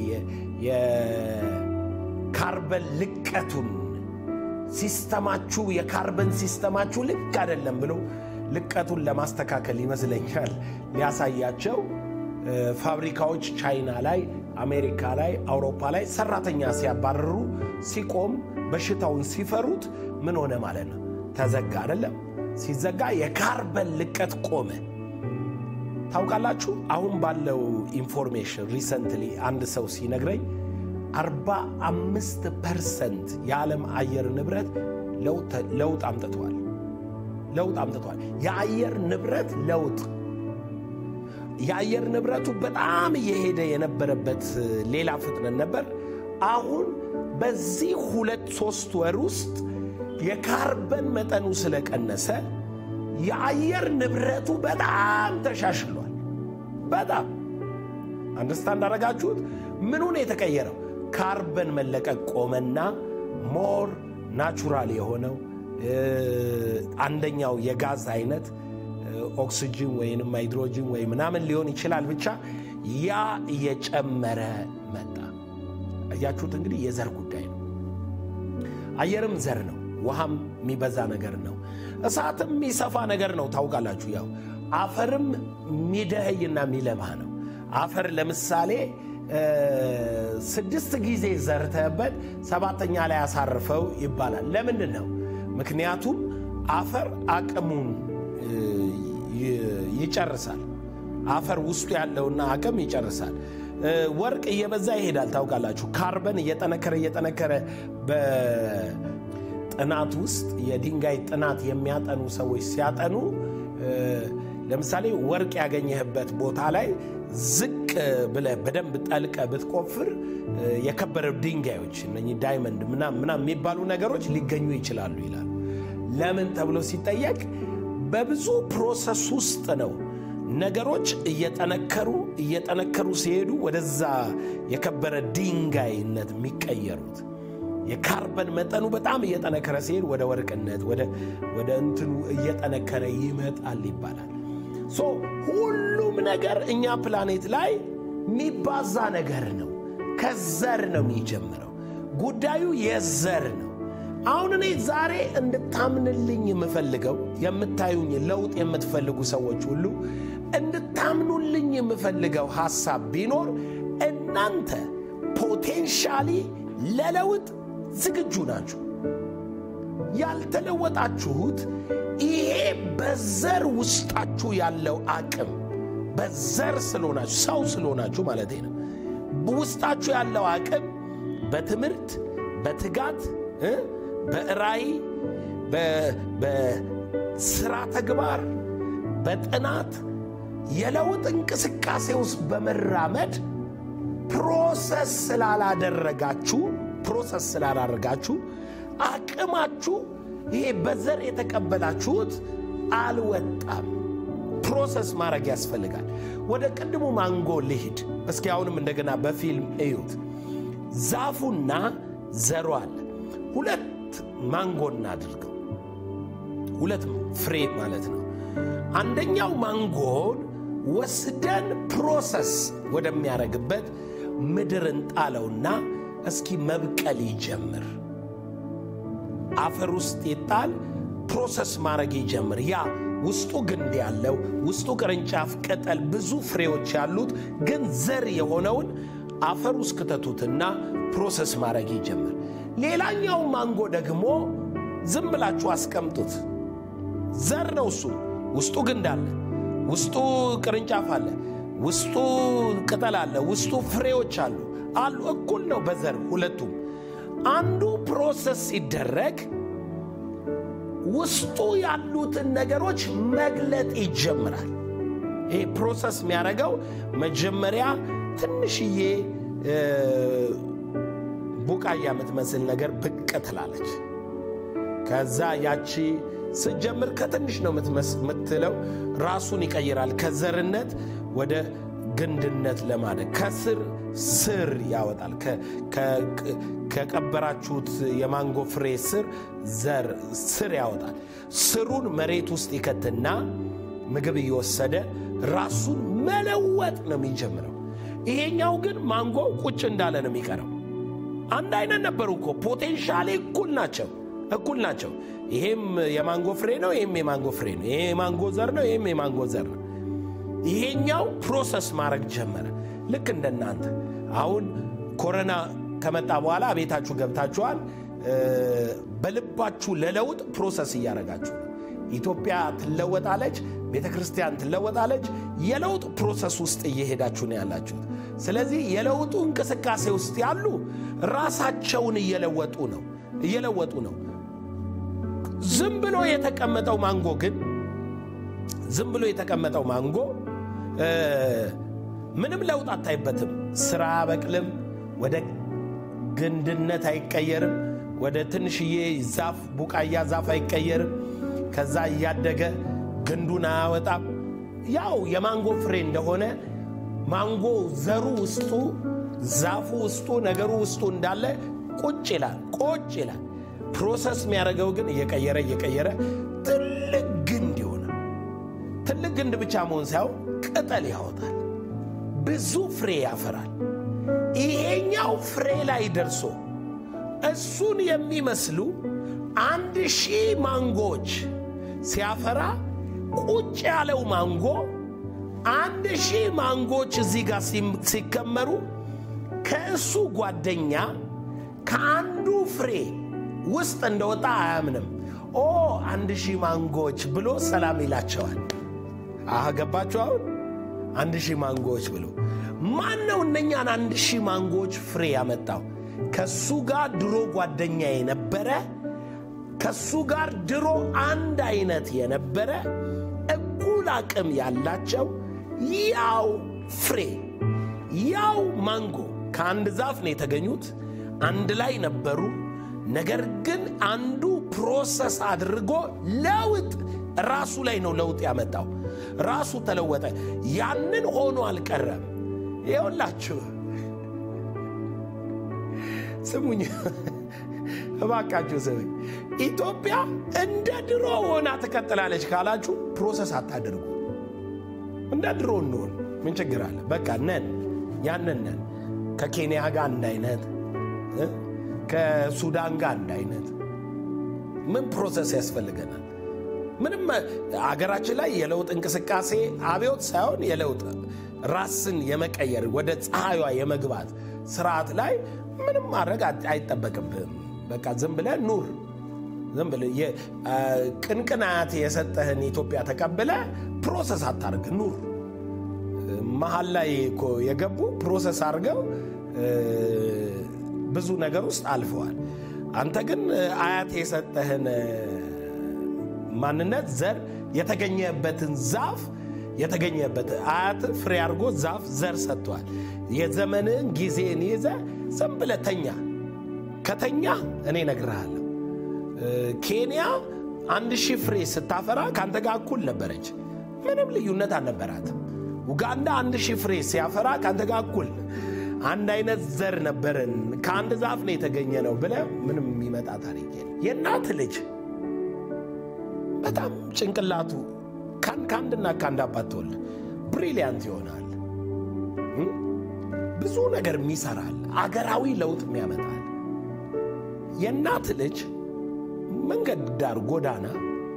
የካርበን ልቀቱን ሲስተማችሁ የካርበን ሲስተማችሁ ልክ አይደለም ብሎ ልቀቱን ለማስተካከል ይመስለኛል ሊያሳያቸው ፋብሪካዎች ቻይና ላይ፣ አሜሪካ ላይ፣ አውሮፓ ላይ ሰራተኛ ሲያባረሩ ሲቆም በሽታውን ሲፈሩት ምን ሆነ ማለት ነው? ተዘጋ አይደለም። ሲዘጋ የካርበን ልቀት ቆመ። ታውቃላችሁ፣ አሁን ባለው ኢንፎርሜሽን ሪሰንትሊ አንድ ሰው ሲነግረኝ 45 ፐርሰንት የዓለም አየር ንብረት ለውጥ አምጥቷል። ለውጥ አምጥቷል። የአየር ንብረት ለውጥ የአየር ንብረቱ በጣም እየሄደ የነበረበት ሌላ ፍጥነት ነበር። አሁን በዚህ ሁለት ሶስት ወር ውስጥ የካርበን መጠኑ ስለቀነሰ የአየር ንብረቱ በጣም ተሻሽሏል። በጣም አንደርስታንድ አደረጋችሁት? ምኑን የተቀየረው? ካርበን መለቀቅ ቆመና ሞር ናቹራል የሆነው አንደኛው የጋዝ አይነት ኦክሲጅን ወይንም ሃይድሮጅን ወይ ምናምን ሊሆን ይችላል። ብቻ ያ እየጨመረ መጣ። እያችሁት እንግዲህ የዘር ጉዳይ ነው። አየርም ዘር ነው። ውሃም የሚበዛ ነገር ነው። እሳትም የሚሰፋ ነገር ነው። ታውቃላችሁ፣ ያው አፈርም የሚደኸይና የሚለማ ነው። አፈር ለምሳሌ ስድስት ጊዜ ዘርተህበት ሰባተኛ ላይ አሳርፈው ይባላል። ለምንድን ነው? ምክንያቱም አፈር አቅሙን ይጨርሳል። አፈር ውስጡ ያለውና አቅም ይጨርሳል። ወርቅ እየበዛ ይሄዳል። ታውቃላችሁ ካርበን እየጠነከረ እየጠነከረ በጥናት ውስጥ የድንጋይ ጥናት የሚያጠኑ ሰዎች ሲያጠኑ ለምሳሌ ወርቅ ያገኘህበት ቦታ ላይ ዝቅ ብለህ በደንብ ጠልቀ ብትቆፍር የከበረ ድንጋዮች እነኚህ ዳይመንድ ምናምን የሚባሉ ነገሮች ሊገኙ ይችላሉ ይላሉ። ለምን ተብሎ ሲጠየቅ በብዙ ፕሮሰስ ውስጥ ነው ነገሮች እየጠነከሩ እየጠነከሩ ሲሄዱ ወደዛ የከበረ ድንጋይነት የሚቀየሩት። የካርበን መጠኑ በጣም እየጠነከረ ሲሄድ ወደ ወርቅነት ወደ እንትኑ እየጠነከረ ይመጣል ይባላል። ሶ ሁሉም ነገር እኛ ፕላኔት ላይ የሚባዛ ነገር ነው። ከዘር ነው የሚጀምረው። ጉዳዩ የዘር ነው። አሁን እኔ ዛሬ እንድታምንልኝ የምፈልገው የምታዩኝ ለውጥ የምትፈልጉ ሰዎች ሁሉ እንድታምኑልኝ የምፈልገው ሐሳብ ቢኖር እናንተ ፖቴንሻሊ ለለውጥ ዝግጁ ናችሁ። ያልተለወጣችሁት ይሄ በዘር ውስጣችሁ ያለው አቅም በዘር ስለሆናችሁ ሰው ስለሆናችሁ ማለት ነው። ውስጣችሁ ያለው አቅም በትምህርት በትጋት በራእይ በስራ ተግባር በጥናት የለውጥ እንቅስቃሴ ውስጥ በመራመድ ፕሮሰስ ስላላደረጋችሁ ፕሮሰስ ስላላደረጋችሁ አቅማችሁ ይሄ በዘር የተቀበላችሁት አልወጣም። ፕሮሰስ ማድረግ ያስፈልጋል። ወደ ቅድሙ ማንጎ ልሂድ እስኪ። አሁንም እንደገና በፊልም እዩት። ዛፉና ዘሩ አለ። ሁለት ማንጎ እናድርገው፣ ሁለት ፍሬ ማለት ነው። አንደኛው ማንጎን ወስደን ፕሮሰስ ወደሚያደርግበት ምድር እንጣለውና እስኪ መብቀል ይጀምር። አፈር ውስጥ ይጣል፣ ፕሮሰስ ማድረግ ይጀምር። ያ ውስጡ ግንድ ያለው ውስጡ ቅርንጫፍ፣ ቅጠል፣ ብዙ ፍሬዎች ያሉት ግን ዘር የሆነውን አፈር ውስጥ ክተቱትና ፕሮሰስ ማድረግ ይጀምር። ሌላኛው ማንጎ ደግሞ ዝም ብላችሁ አስቀምጡት። ዘር ነው እሱ። ውስጡ ግንድ አለ፣ ውስጡ ቅርንጫፍ አለ፣ ውስጡ ቅጠል አለ፣ ውስጡ ፍሬዎች አሉ አሉ። እኩል ነው በዘር ሁለቱም። አንዱ ፕሮሰስ ሲደረግ ውስጡ ያሉትን ነገሮች መግለጥ ይጀምራል። ይሄ ፕሮሰስ የሚያደርገው መጀመሪያ ትንሽዬ ቡቃያ የምትመስል ነገር ብቅ ትላለች። ከዛ ያቺ ስትጀምር ከትንሽ ነው የምትለው፣ ራሱን ይቀይራል ከዘርነት ወደ ግንድነት ለማደግ ከስር ስር ያወጣል። ከቀበራችሁት የማንጎ ፍሬ ስር ዘር ስር ያወጣል። ስሩን መሬት ውስጥ ይከትና ምግብ እየወሰደ ራሱን መለወጥ ነው የሚጀምረው። ይሄኛው ግን ማንጎ ቁጭ እንዳለ ነው የሚቀረው። አንድ አይነት ነበሩ እኮ ፖቴንሻሌ እኩል ናቸው እኩል ናቸው። ይሄም የማንጎ ፍሬ ነው፣ ይሄም የማንጎ ፍሬ ነው። ይሄ የማንጎ ዘር ነው፣ ይሄም የማንጎ ዘር ነው። ይሄኛው ፕሮሰስ ማድረግ ጀመረ። ልክ እንደናንተ አሁን ኮሮና ከመጣ በኋላ ቤታችሁ ገብታችኋል። በልባችሁ ለለውጥ ፕሮሰስ እያደረጋችሁ ነው። ኢትዮጵያ ትለወጣለች፣ ቤተ ክርስቲያን ትለወጣለች። የለውጥ ፕሮሰስ ውስጥ እየሄዳችሁ ነው ያላችሁት። ስለዚህ የለውጡ እንቅስቃሴ ውስጥ ያሉ ራሳቸውን እየለወጡ ነው እየለወጡ ነው። ዝም ብሎ የተቀመጠው ማንጎ ግን ዝም ብሎ የተቀመጠው ማንጎ ምንም ለውጥ አታይበትም። ስራ አያበቅልም፣ ወደ ግንድነት አይቀየርም፣ ወደ ትንሽዬ ዛፍ ቡቃያ ዛፍ አይቀየርም። ከዛ እያደገ ግንዱን አያወጣም። ያው የማንጎ ፍሬ እንደሆነ ማንጎ ዘሩ ውስጡ ዛፉ ውስጡ ነገሩ ውስጡ እንዳለ ቁጭ ይላል ቁጭ ይላል። ፕሮሰስ የሚያደርገው ግን እየቀየረ እየቀየረ ትልቅ ግንድ ይሆናል። ትልቅ ግንድ ብቻ መሆን ሳይሆን ቅጠል ያወጣል፣ ብዙ ፍሬ ያፈራል። ይሄኛው ፍሬ ላይ ደርሶ እሱን የሚመስሉ አንድ ሺህ ማንጎዎች ሲያፈራ ቁጭ ያለው ማንጎ አንድ ሺህ ማንጎዎች እዚህ ጋር ሲከመሩ ከእሱ ጓደኛ ከአንዱ ፍሬ ውስጥ እንደወጣ አያምንም። ኦ አንድ ሺህ ማንጎዎች ብሎ ሰላም ይላቸዋል። አህ ገባችሁ? አሁን አንድ ሺህ ማንጎዎች ብሎ ማን ነው እነኛን አንድ ሺህ ማንጎዎች ፍሬ ያመጣው? ከሱ ጋር ድሮ ጓደኛ የነበረ ከሱ ጋር ድሮ አንድ አይነት የነበረ እኩል አቅም ያላቸው ያው ፍሬ ያው ማንጎ ከአንድ ዛፍ ነው የተገኙት። አንድ ላይ ነበሩ። ነገር ግን አንዱ ፕሮሰስ አድርጎ ለውጥ ራሱ ላይ ነው ለውጥ ያመጣው። ራሱ ተለወጠ። ያንን ሆኖ አልቀረም። ይኸውላችሁ ስሙኝ እባካችሁ ስሙኝ። ኢትዮጵያ እንደ ድሮ ሆና ትቀጥላለች ካላችሁ ፕሮሰስ አታድርጉ። እንደ ድሮ እንሆን ምን ችግር አለ? በቃ ነን፣ ያንን ነን። ከኬንያ ጋር አንድ አይነት፣ ከሱዳን ጋር አንድ አይነት። ምን ፕሮሰስ ያስፈልገናል? ምንም አገራችን ላይ የለውጥ እንቅስቃሴ አብዮት ሳይሆን የለውጥ ራስን የመቀየር ወደ ፀሐይዋ የመግባት ስርዓት ላይ ምንም ማድረግ አይጠበቅብህም። በቃ ዝም ብለህ ኑር። ዝም ብለህ ቅንቅን አያት የሰጠህን ኢትዮጵያ ተቀብለ ፕሮሰስ አታርግ፣ ኑር። መሀል ላይ እኮ የገቡ ፕሮሰስ አድርገው ብዙ ነገር ውስጥ አልፈዋል። አንተ ግን አያት የሰጠህን ማንነት ዘር የተገኘበትን ዛፍ የተገኘበት አያት ፍሬ አድርጎ ዛፍ ዘር ሰጥቷል። የዘመንን ጊዜን ይዘ ዝም ብለህ ተኛ። ከተኛ እኔ እነግርሃለሁ ኬንያ አንድ ሺህ ፍሬ ስታፈራ ከአንተ ጋር እኩል ነበረች። ምንም ልዩነት አልነበራትም። ኡጋንዳ አንድ ሺህ ፍሬ ሲያፈራ ከአንተ ጋር እኩል አንድ አይነት ዘር ነበርን፣ ከአንድ ዛፍ ነው የተገኘ ነው ብለህ ምንም የሚመጣ ታሪክ የለም። የእናት ልጅ በጣም ጭንቅላቱ ከአንድና ከአንድ አባት ተወልድ ብሪሊያንት ይሆናል። ብዙ ነገር የሚሰራል፣ አገራዊ ለውጥ የሚያመጣል። የእናት ልጅ መንገድ ዳር ጎዳና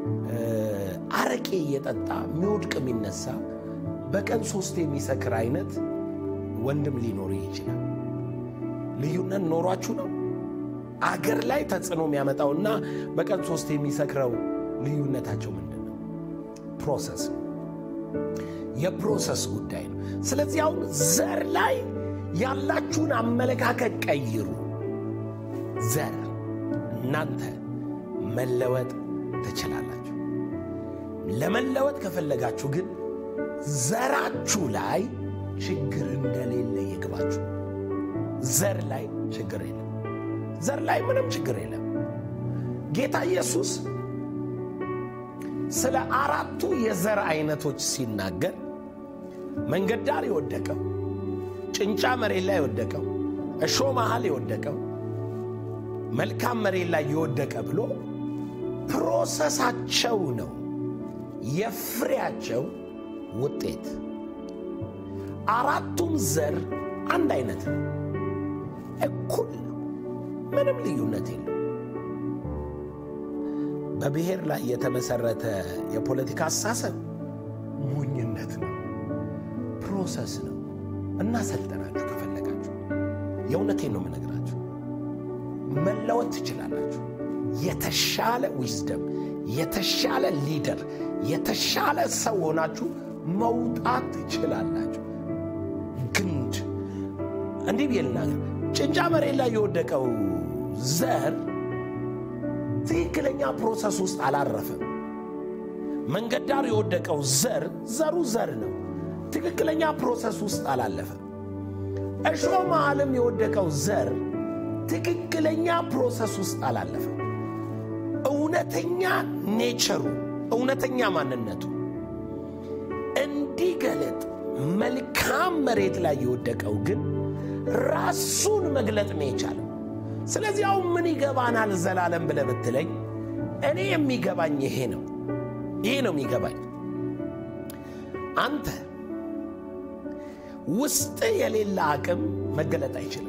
አረቄ እየጠጣ የሚወድቅ የሚነሳ በቀን ሶስት የሚሰክር አይነት ወንድም ሊኖር ይችላል። ልዩነት ኖሯችሁ ነው። አገር ላይ ተጽዕኖ የሚያመጣውና በቀን ሶስት የሚሰክረው ልዩነታቸው ምንድን ነው? ፕሮሰስ ነው። የፕሮሰስ ጉዳይ ነው። ስለዚህ አሁን ዘር ላይ ያላችሁን አመለካከት ቀይሩ። ዘር እናንተ መለወጥ ትችላላችሁ። ለመለወጥ ከፈለጋችሁ ግን ዘራችሁ ላይ ችግር እንደሌለ ይግባችሁ። ዘር ላይ ችግር የለም። ዘር ላይ ምንም ችግር የለም። ጌታ ኢየሱስ ስለ አራቱ የዘር አይነቶች ሲናገር መንገድ ዳር የወደቀው፣ ጭንጫ መሬት ላይ የወደቀው፣ እሾ መሃል የወደቀው፣ መልካም መሬት ላይ የወደቀ ብሎ ፕሮሰሳቸው ነው የፍሬያቸው ውጤት። አራቱም ዘር አንድ አይነት ነው፣ እኩል ነው፣ ምንም ልዩነት የለም። በብሔር ላይ የተመሰረተ የፖለቲካ አስተሳሰብ ሞኝነት ነው፣ ፕሮሰስ ነው። እናሰልጠናችሁ ከፈለጋችሁ፣ የእውነቴን ነው የምነግራችሁ። መለወጥ ትችላላችሁ። የተሻለ ዊዝደም፣ የተሻለ ሊደር፣ የተሻለ ሰው ሆናችሁ መውጣት ትችላላችሁ። ግንድ እንዲህ ብዬ ልናገር፣ ጭንጫ መሬት ላይ የወደቀው ዘር ትክክለኛ ፕሮሰስ ውስጥ አላረፈም። መንገድ ዳር የወደቀው ዘር ዘሩ ዘር ነው፣ ትክክለኛ ፕሮሰስ ውስጥ አላለፈም። እሾ መሃልም የወደቀው ዘር ትክክለኛ ፕሮሰስ ውስጥ አላለፈም። እውነተኛ ኔቸሩ እውነተኛ ማንነቱ እንዲገለጥ መልካም መሬት ላይ የወደቀው ግን ራሱን መግለጥ ነው የቻለው። ስለዚህ አሁን ምን ይገባናል ዘላለም ብለህ ብትለኝ፣ እኔ የሚገባኝ ይሄ ነው። ይሄ ነው የሚገባኝ። አንተ ውስጥ የሌለ አቅም መገለጥ አይችልም።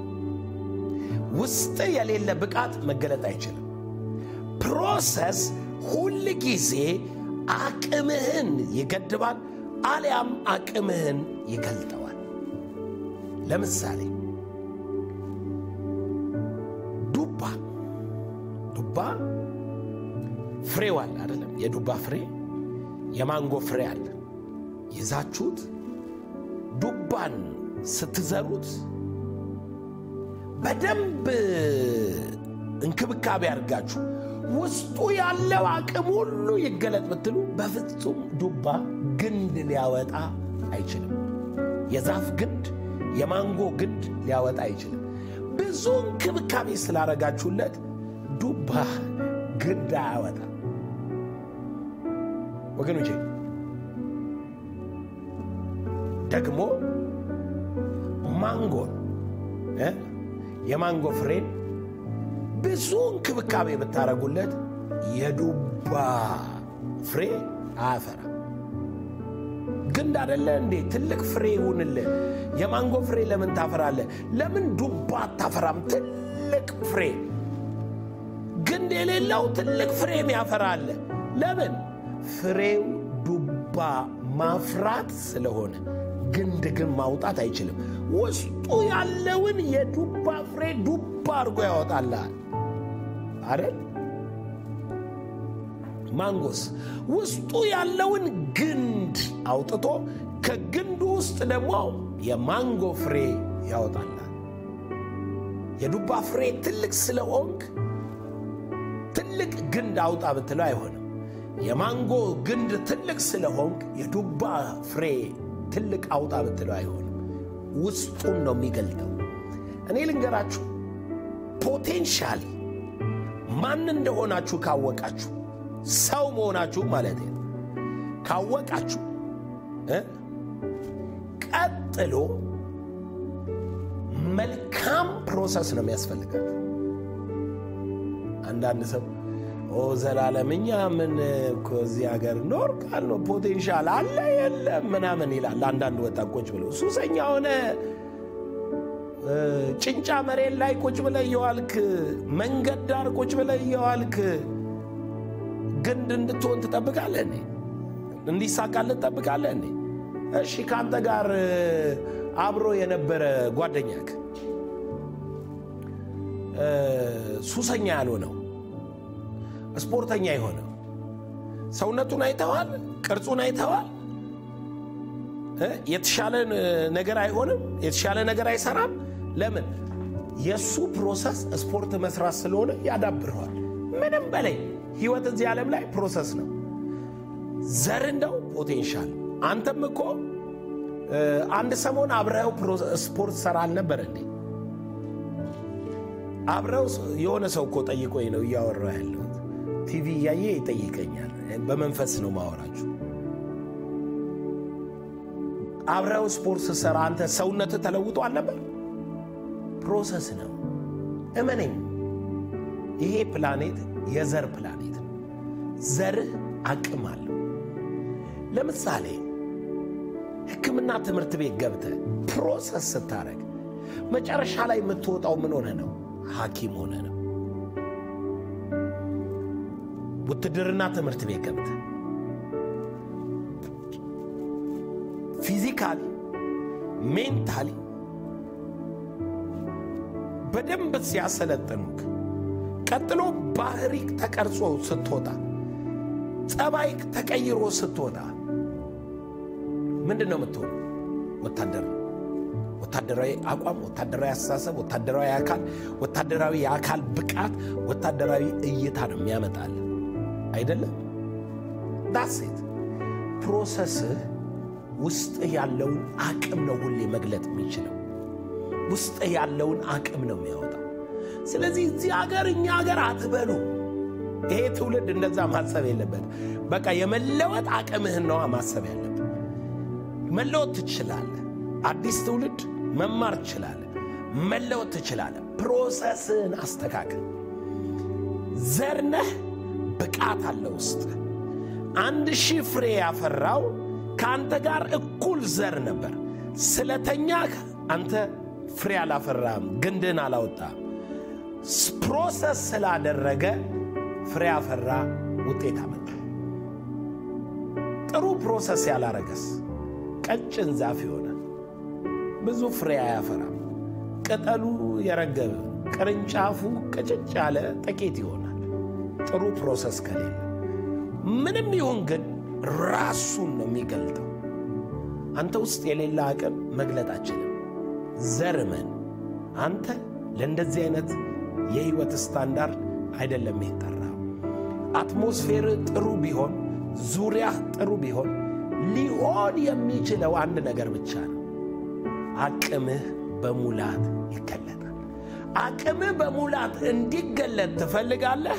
ውስጥ የሌለ ብቃት መገለጥ አይችልም። ፕሮሰስ ሁል ጊዜ አቅምህን ይገድባል፣ አሊያም አቅምህን ይገልጠዋል። ለምሳሌ ዱባ ዱባ ፍሬው አለ አይደለም? የዱባ ፍሬ የማንጎ ፍሬ አለ። ይዛችሁት ዱባን ስትዘሩት በደንብ እንክብካቤ አድርጋችሁ ውስጡ ያለው አቅም ሁሉ ይገለጥ ብትሉ በፍጹም ዱባ ግንድ ሊያወጣ አይችልም። የዛፍ ግንድ፣ የማንጎ ግንድ ሊያወጣ አይችልም። ብዙ እንክብካቤ ስላረጋችሁለት ዱባ ግንድ አያወጣ። ወገኖቼ ደግሞ ማንጎን እ የማንጎ ፍሬን ብዙ እንክብካቤ ብታደረጉለት የዱባ ፍሬ አያፈራ። ግንድ አደለ እንዴ? ትልቅ ፍሬ ይሁንልህ። የማንጎ ፍሬ ለምን ታፈራለህ? ለምን ዱባ አታፈራም? ትልቅ ፍሬ ግንድ የሌለው ትልቅ ፍሬም ያፈራል። ለምን? ፍሬው ዱባ ማፍራት ስለሆነ። ግንድ ግን ማውጣት አይችልም። ውስጡ ያለውን የዱባ ፍሬ ዱባ አድርጎ ያወጣልሃል አይደል? ማንጎስ ውስጡ ያለውን ግንድ አውጥቶ ከግንዱ ውስጥ ደግሞ የማንጎ ፍሬ ያወጣልሃል። የዱባ ፍሬ ትልቅ ስለሆንክ ትልቅ ግንድ አውጣ ብትለው አይሆንም። የማንጎ ግንድ ትልቅ ስለሆንክ የዱባ ፍሬ ትልቅ አውጣ ብትለው አይሆንም። ውስጡን ነው የሚገልጠው። እኔ ልንገራችሁ፣ ፖቴንሻሊ ማን እንደሆናችሁ ካወቃችሁ፣ ሰው መሆናችሁ ማለት ነው ካወቃችሁ፣ ቀጥሎ መልካም ፕሮሰስ ነው የሚያስፈልጋችሁ። አንዳንድ ሰው ኦ ዘላለም እኛ ምን እኮ እዚህ ሀገር ኖርቃል ነው ፖቴንሻል አለ የለም ምናምን ይላል። አንዳንድ ወጣት ቁጭ ብሎ ሱሰኛ ሆነ ጭንጫ መሬት ላይ ቁጭ ብለ እየዋልክ መንገድ ዳር ቁጭ ብለ እየዋልክ ግንድ እንድትሆን ትጠብቃለህ እንዴ? እንዲሳካልህ ትጠብቃለህ እንዴ? እሺ ከአንተ ጋር አብሮ የነበረ ጓደኛክ ሱሰኛ ያልሆነው ስፖርተኛ የሆነው ሰውነቱን አይተዋል፣ ቅርጹን አይተዋል። የተሻለ ነገር አይሆንም፣ የተሻለ ነገር አይሰራም። ለምን? የእሱ ፕሮሰስ ስፖርት መስራት ስለሆነ ያዳብረዋል። ምንም በላይ ህይወት እዚህ ዓለም ላይ ፕሮሰስ ነው። ዘር እንደው ፖቴንሻል። አንተም እኮ አንድ ሰሞን አብረኸው ስፖርት ሰራ አልነበር እንዴ? አብረው የሆነ ሰው እኮ ጠይቆኝ ነው እያወራሁ ያለሁት። ቲቪ እያየ ይጠይቀኛል። በመንፈስ ነው ማወራችሁ። አብረው ስፖርት ስትሰራ አንተ ሰውነት ተለውጦ አልነበር? ፕሮሰስ ነው። እመነኝ፣ ይሄ ፕላኔት የዘር ፕላኔት ነው። ዘርህ አቅም አለው። ለምሳሌ ሕክምና ትምህርት ቤት ገብተህ ፕሮሰስ ስታደርግ መጨረሻ ላይ የምትወጣው ምን ሆነ ነው? ሐኪም ሆነ ነው። ውትድርና ትምህርት ቤት ገብተህ ፊዚካሊ ሜንታሊ በደንብ ሲያሰለጥኑክ ቀጥሎ ባህሪክ ተቀርጾ ስትወጣ ጸባይክ ተቀይሮ ስትወጣ ምንድን ነው የምትሆኑ? ወታደር ነው። ወታደራዊ አቋም፣ ወታደራዊ አስተሳሰብ፣ ወታደራዊ አካል፣ ወታደራዊ የአካል ብቃት፣ ወታደራዊ እይታ ነው የሚያመጣል አይደለም? ዳሴት ፕሮሰስህ ውስጥህ ያለውን አቅም ነው ሁሌ መግለጥ የሚችለው። ውስጥህ ያለውን አቅም ነው የሚያወጣው። ስለዚህ እዚህ ሀገር እኛ ሀገር አትበሉ። ይሄ ትውልድ እንደዛ ማሰብ የለበት። በቃ የመለወጥ አቅምህን ነዋ ማሰብ ያለብን። መለወጥ ትችላለህ። አዲስ ትውልድ መማር ትችላለህ። መለወጥ ትችላለህ። ፕሮሰስህን አስተካክል። ዘርነህ ብቃት አለ ውስጥ አንድ ሺህ ፍሬ ያፈራው ከአንተ ጋር እኩል ዘር ነበር። ስለተኛህ አንተ ፍሬ አላፈራም፣ ግንድን አላወጣም። ፕሮሰስ ስላደረገ ፍሬ አፈራ፣ ውጤት አመጣ። ጥሩ ፕሮሰስ ያላረገስ ቀጭን ዛፍ ይሆናል፣ ብዙ ፍሬ አያፈራም። ቅጠሉ የረገበ ቅርንጫፉ ቅጭጭ ያለ ጥቂት ይሆናል። ጥሩ ፕሮሰስ ከሌለ ምንም ይሁን ግን ራሱን ነው የሚገልጠው። አንተ ውስጥ የሌለ አቅም መግለጥ አችልም። ዘርመን አንተ ለእንደዚህ አይነት የህይወት ስታንዳርድ አይደለም የተጠራው። አትሞስፌር ጥሩ ቢሆን፣ ዙሪያ ጥሩ ቢሆን ሊሆን የሚችለው አንድ ነገር ብቻ ነው። አቅምህ በሙላት ይገለጣል። አቅምህ በሙላት እንዲገለጥ ትፈልጋለህ?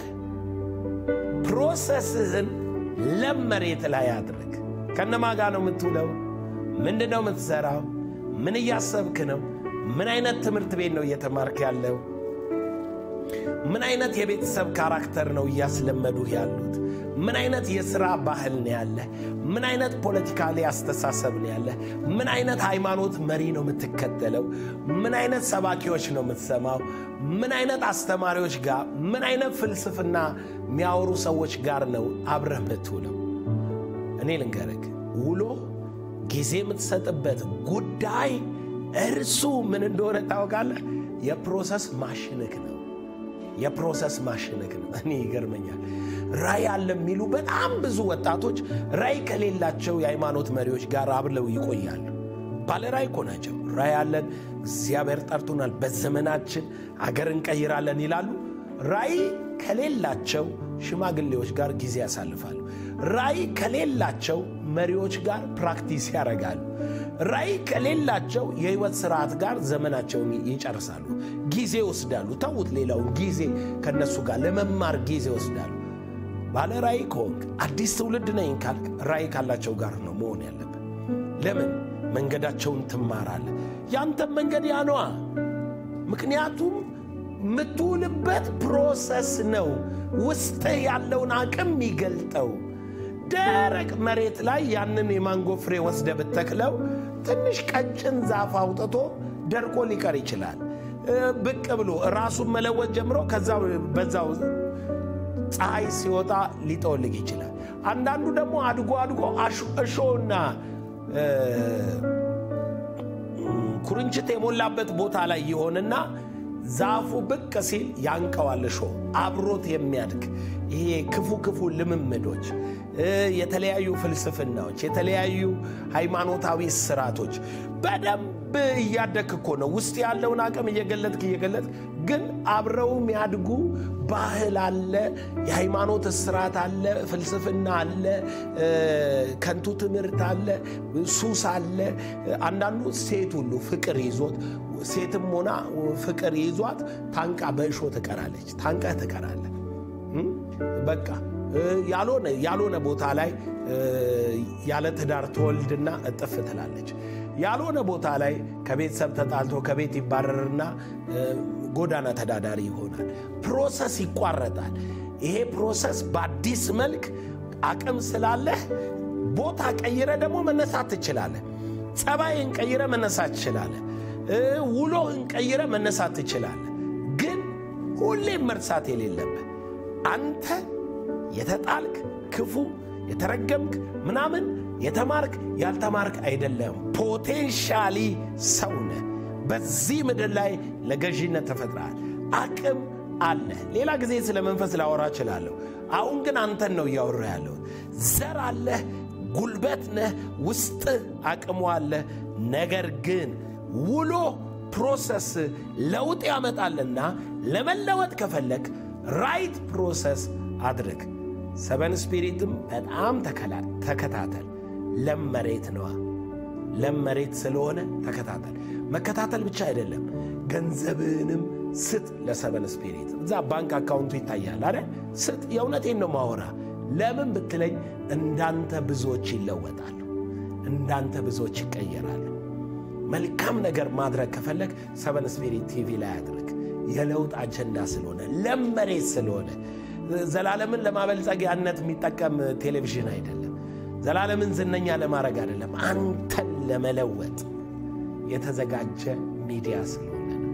ፕሮሰስህን ለም መሬት ላይ አድርግ። ከነማ ጋር ነው የምትውለው? ምንድን ነው የምትሠራው? ምን እያሰብክ ነው? ምን አይነት ትምህርት ቤት ነው እየተማርክ ያለው? ምን አይነት የቤተሰብ ካራክተር ነው እያስለመዱህ ያሉት? ምን አይነት የሥራ ባህል ነው ያለህ? ምን አይነት ፖለቲካሊ አስተሳሰብ ነው ያለህ? ምን አይነት ሃይማኖት መሪ ነው የምትከተለው? ምን አይነት ሰባኪዎች ነው የምትሰማው? ምን አይነት አስተማሪዎች ጋር፣ ምን አይነት ፍልስፍና የሚያወሩ ሰዎች ጋር ነው አብረህ የምትውለው? እኔ ልንገርህ፣ ውሎ ጊዜ የምትሰጥበት ጉዳይ እርሱ ምን እንደሆነ ታውቃለህ? የፕሮሰስ ማሽንክ ነው። የፕሮሰስ ማሽንክ ነው። እኔ ይገርመኛል። ራእይ አለ የሚሉ በጣም ብዙ ወጣቶች ራእይ ከሌላቸው የሃይማኖት መሪዎች ጋር አብለው ይቆያሉ። ባለ ራእይ እኮ ናቸው። ራእይ አለን፣ እግዚአብሔር ጠርቶናል፣ በዘመናችን አገር እንቀይራለን ይላሉ። ራእይ ከሌላቸው ሽማግሌዎች ጋር ጊዜ ያሳልፋሉ። ራእይ ከሌላቸው መሪዎች ጋር ፕራክቲስ ያደርጋሉ። ራእይ ከሌላቸው የህይወት ስርዓት ጋር ዘመናቸውን ይጨርሳሉ። ጊዜ ይወስዳሉ። ተዉት፣ ሌላውን ጊዜ ከነሱ ጋር ለመማር ጊዜ ይወስዳሉ። ባለ ራእይ ከሆንክ አዲስ ትውልድ ነኝ ካልክ ራእይ ካላቸው ጋር ነው መሆን ያለብን። ለምን መንገዳቸውን ትማራለህ። ያንተም መንገድ ያነዋ። ምክንያቱም የምትውልበት ፕሮሰስ ነው ውስጥህ ያለውን አቅም የሚገልጠው። ደረቅ መሬት ላይ ያንን የማንጎ ፍሬ ወስደ ብተክለው ትንሽ ቀጭን ዛፍ አውጥቶ ደርቆ ሊቀር ይችላል። ብቅ ብሎ ራሱን መለወጥ ጀምሮ ከዛ በዛው ፀሐይ ሲወጣ ሊጠወልግ ይችላል። አንዳንዱ ደግሞ አድጎ አድጎ እሾህና ኩርንችት የሞላበት ቦታ ላይ ይሆንና ዛፉ ብቅ ሲል ያንቀዋል። እሾህ አብሮት የሚያድግ ይሄ ክፉ ክፉ ልምምዶች፣ የተለያዩ ፍልስፍናዎች፣ የተለያዩ ሃይማኖታዊ ስርዓቶች በደንብ እያደግክ እኮ ነው ውስጥ ያለውን አቅም እየገለጥክ እየገለጥክ ግን አብረው የሚያድጉ ባህል አለ፣ የሃይማኖት ስርዓት አለ፣ ፍልስፍና አለ፣ ከንቱ ትምህርት አለ፣ ሱስ አለ። አንዳንዱ ሴት ሁሉ ፍቅር ይዞት ሴትም ሆና ፍቅር ይዟት ታንቃ በእሾ ትቀራለች። ታንቃ ትቀራለህ። በቃ ያልሆነ ያልሆነ ቦታ ላይ ያለ ትዳር ትወልድና እጥፍ ትላለች። ያልሆነ ቦታ ላይ ከቤተሰብ ተጣልቶ ከቤት ይባረርና ጎዳና ተዳዳሪ ይሆናል። ፕሮሰስ ይቋረጣል። ይሄ ፕሮሰስ በአዲስ መልክ አቅም ስላለህ ቦታ ቀይረ ደግሞ መነሳት ትችላለህ። ጸባይን ቀይረ መነሳት ትችላለህ። ውሎህን ቀይረ መነሳት ትችላለህ። ግን ሁሌም መርሳት የሌለብህ አንተ የተጣልክ ክፉ የተረገምክ ምናምን የተማርክ ያልተማርክ አይደለም። ፖቴንሻሊ ሰው ነህ። በዚህ ምድር ላይ ለገዢነት ተፈጥረሃል። አቅም አለ። ሌላ ጊዜ ስለ መንፈስ ላወራ እችላለሁ። አሁን ግን አንተን ነው እያወራ ያለሁት። ዘር አለህ፣ ጉልበት ነህ፣ ውስጥህ አቅሙ አለ። ነገር ግን ውሎ ፕሮሰስ ለውጥ ያመጣልና ለመለወጥ ከፈለግ ራይት ፕሮሰስ አድርግ። ሰበን ስፒሪትም በጣም ተከታተል። ለም መሬት ነዋ። ለም መሬት ስለሆነ ተከታተል። መከታተል ብቻ አይደለም፣ ገንዘብንም ስጥ ለሰበን ስፒሪት። እዛ ባንክ አካውንቱ ይታያል አረ ስጥ። የእውነቴን ነው ማወራ። ለምን ብትለኝ እንዳንተ ብዙዎች ይለወጣሉ፣ እንዳንተ ብዙዎች ይቀየራሉ። መልካም ነገር ማድረግ ከፈለግ ሰበን ስፒሪት ቲቪ ላይ አድርግ። የለውጥ አጀንዳ ስለሆነ ለም መሬት ስለሆነ ዘላለምን ለማበልጸግ ያነት የሚጠቀም ቴሌቪዥን አይደለም። ዘላለምን ዝነኛ ለማድረግ አይደለም። አንተን ለመለወጥ የተዘጋጀ ሚዲያ ስለሆነ ነው።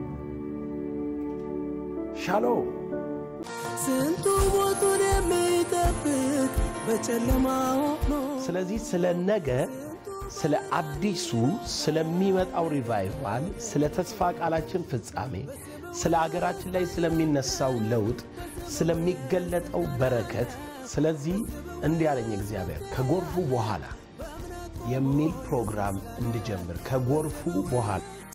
ሻሎም። ስንቱ ሞቱን የሚጠብቅ በጨለማ ሆኖ ስለዚህ ስለ ነገ ስለ አዲሱ ስለሚመጣው ሪቫይቫል፣ ስለ ተስፋ ቃላችን ፍጻሜ፣ ስለ አገራችን ላይ ስለሚነሳው ለውጥ፣ ስለሚገለጠው በረከት፣ ስለዚህ እንዲህ ያለኝ እግዚአብሔር ከጎርፉ በኋላ የሚል ፕሮግራም እንድጀምር ከጎርፉ በኋላ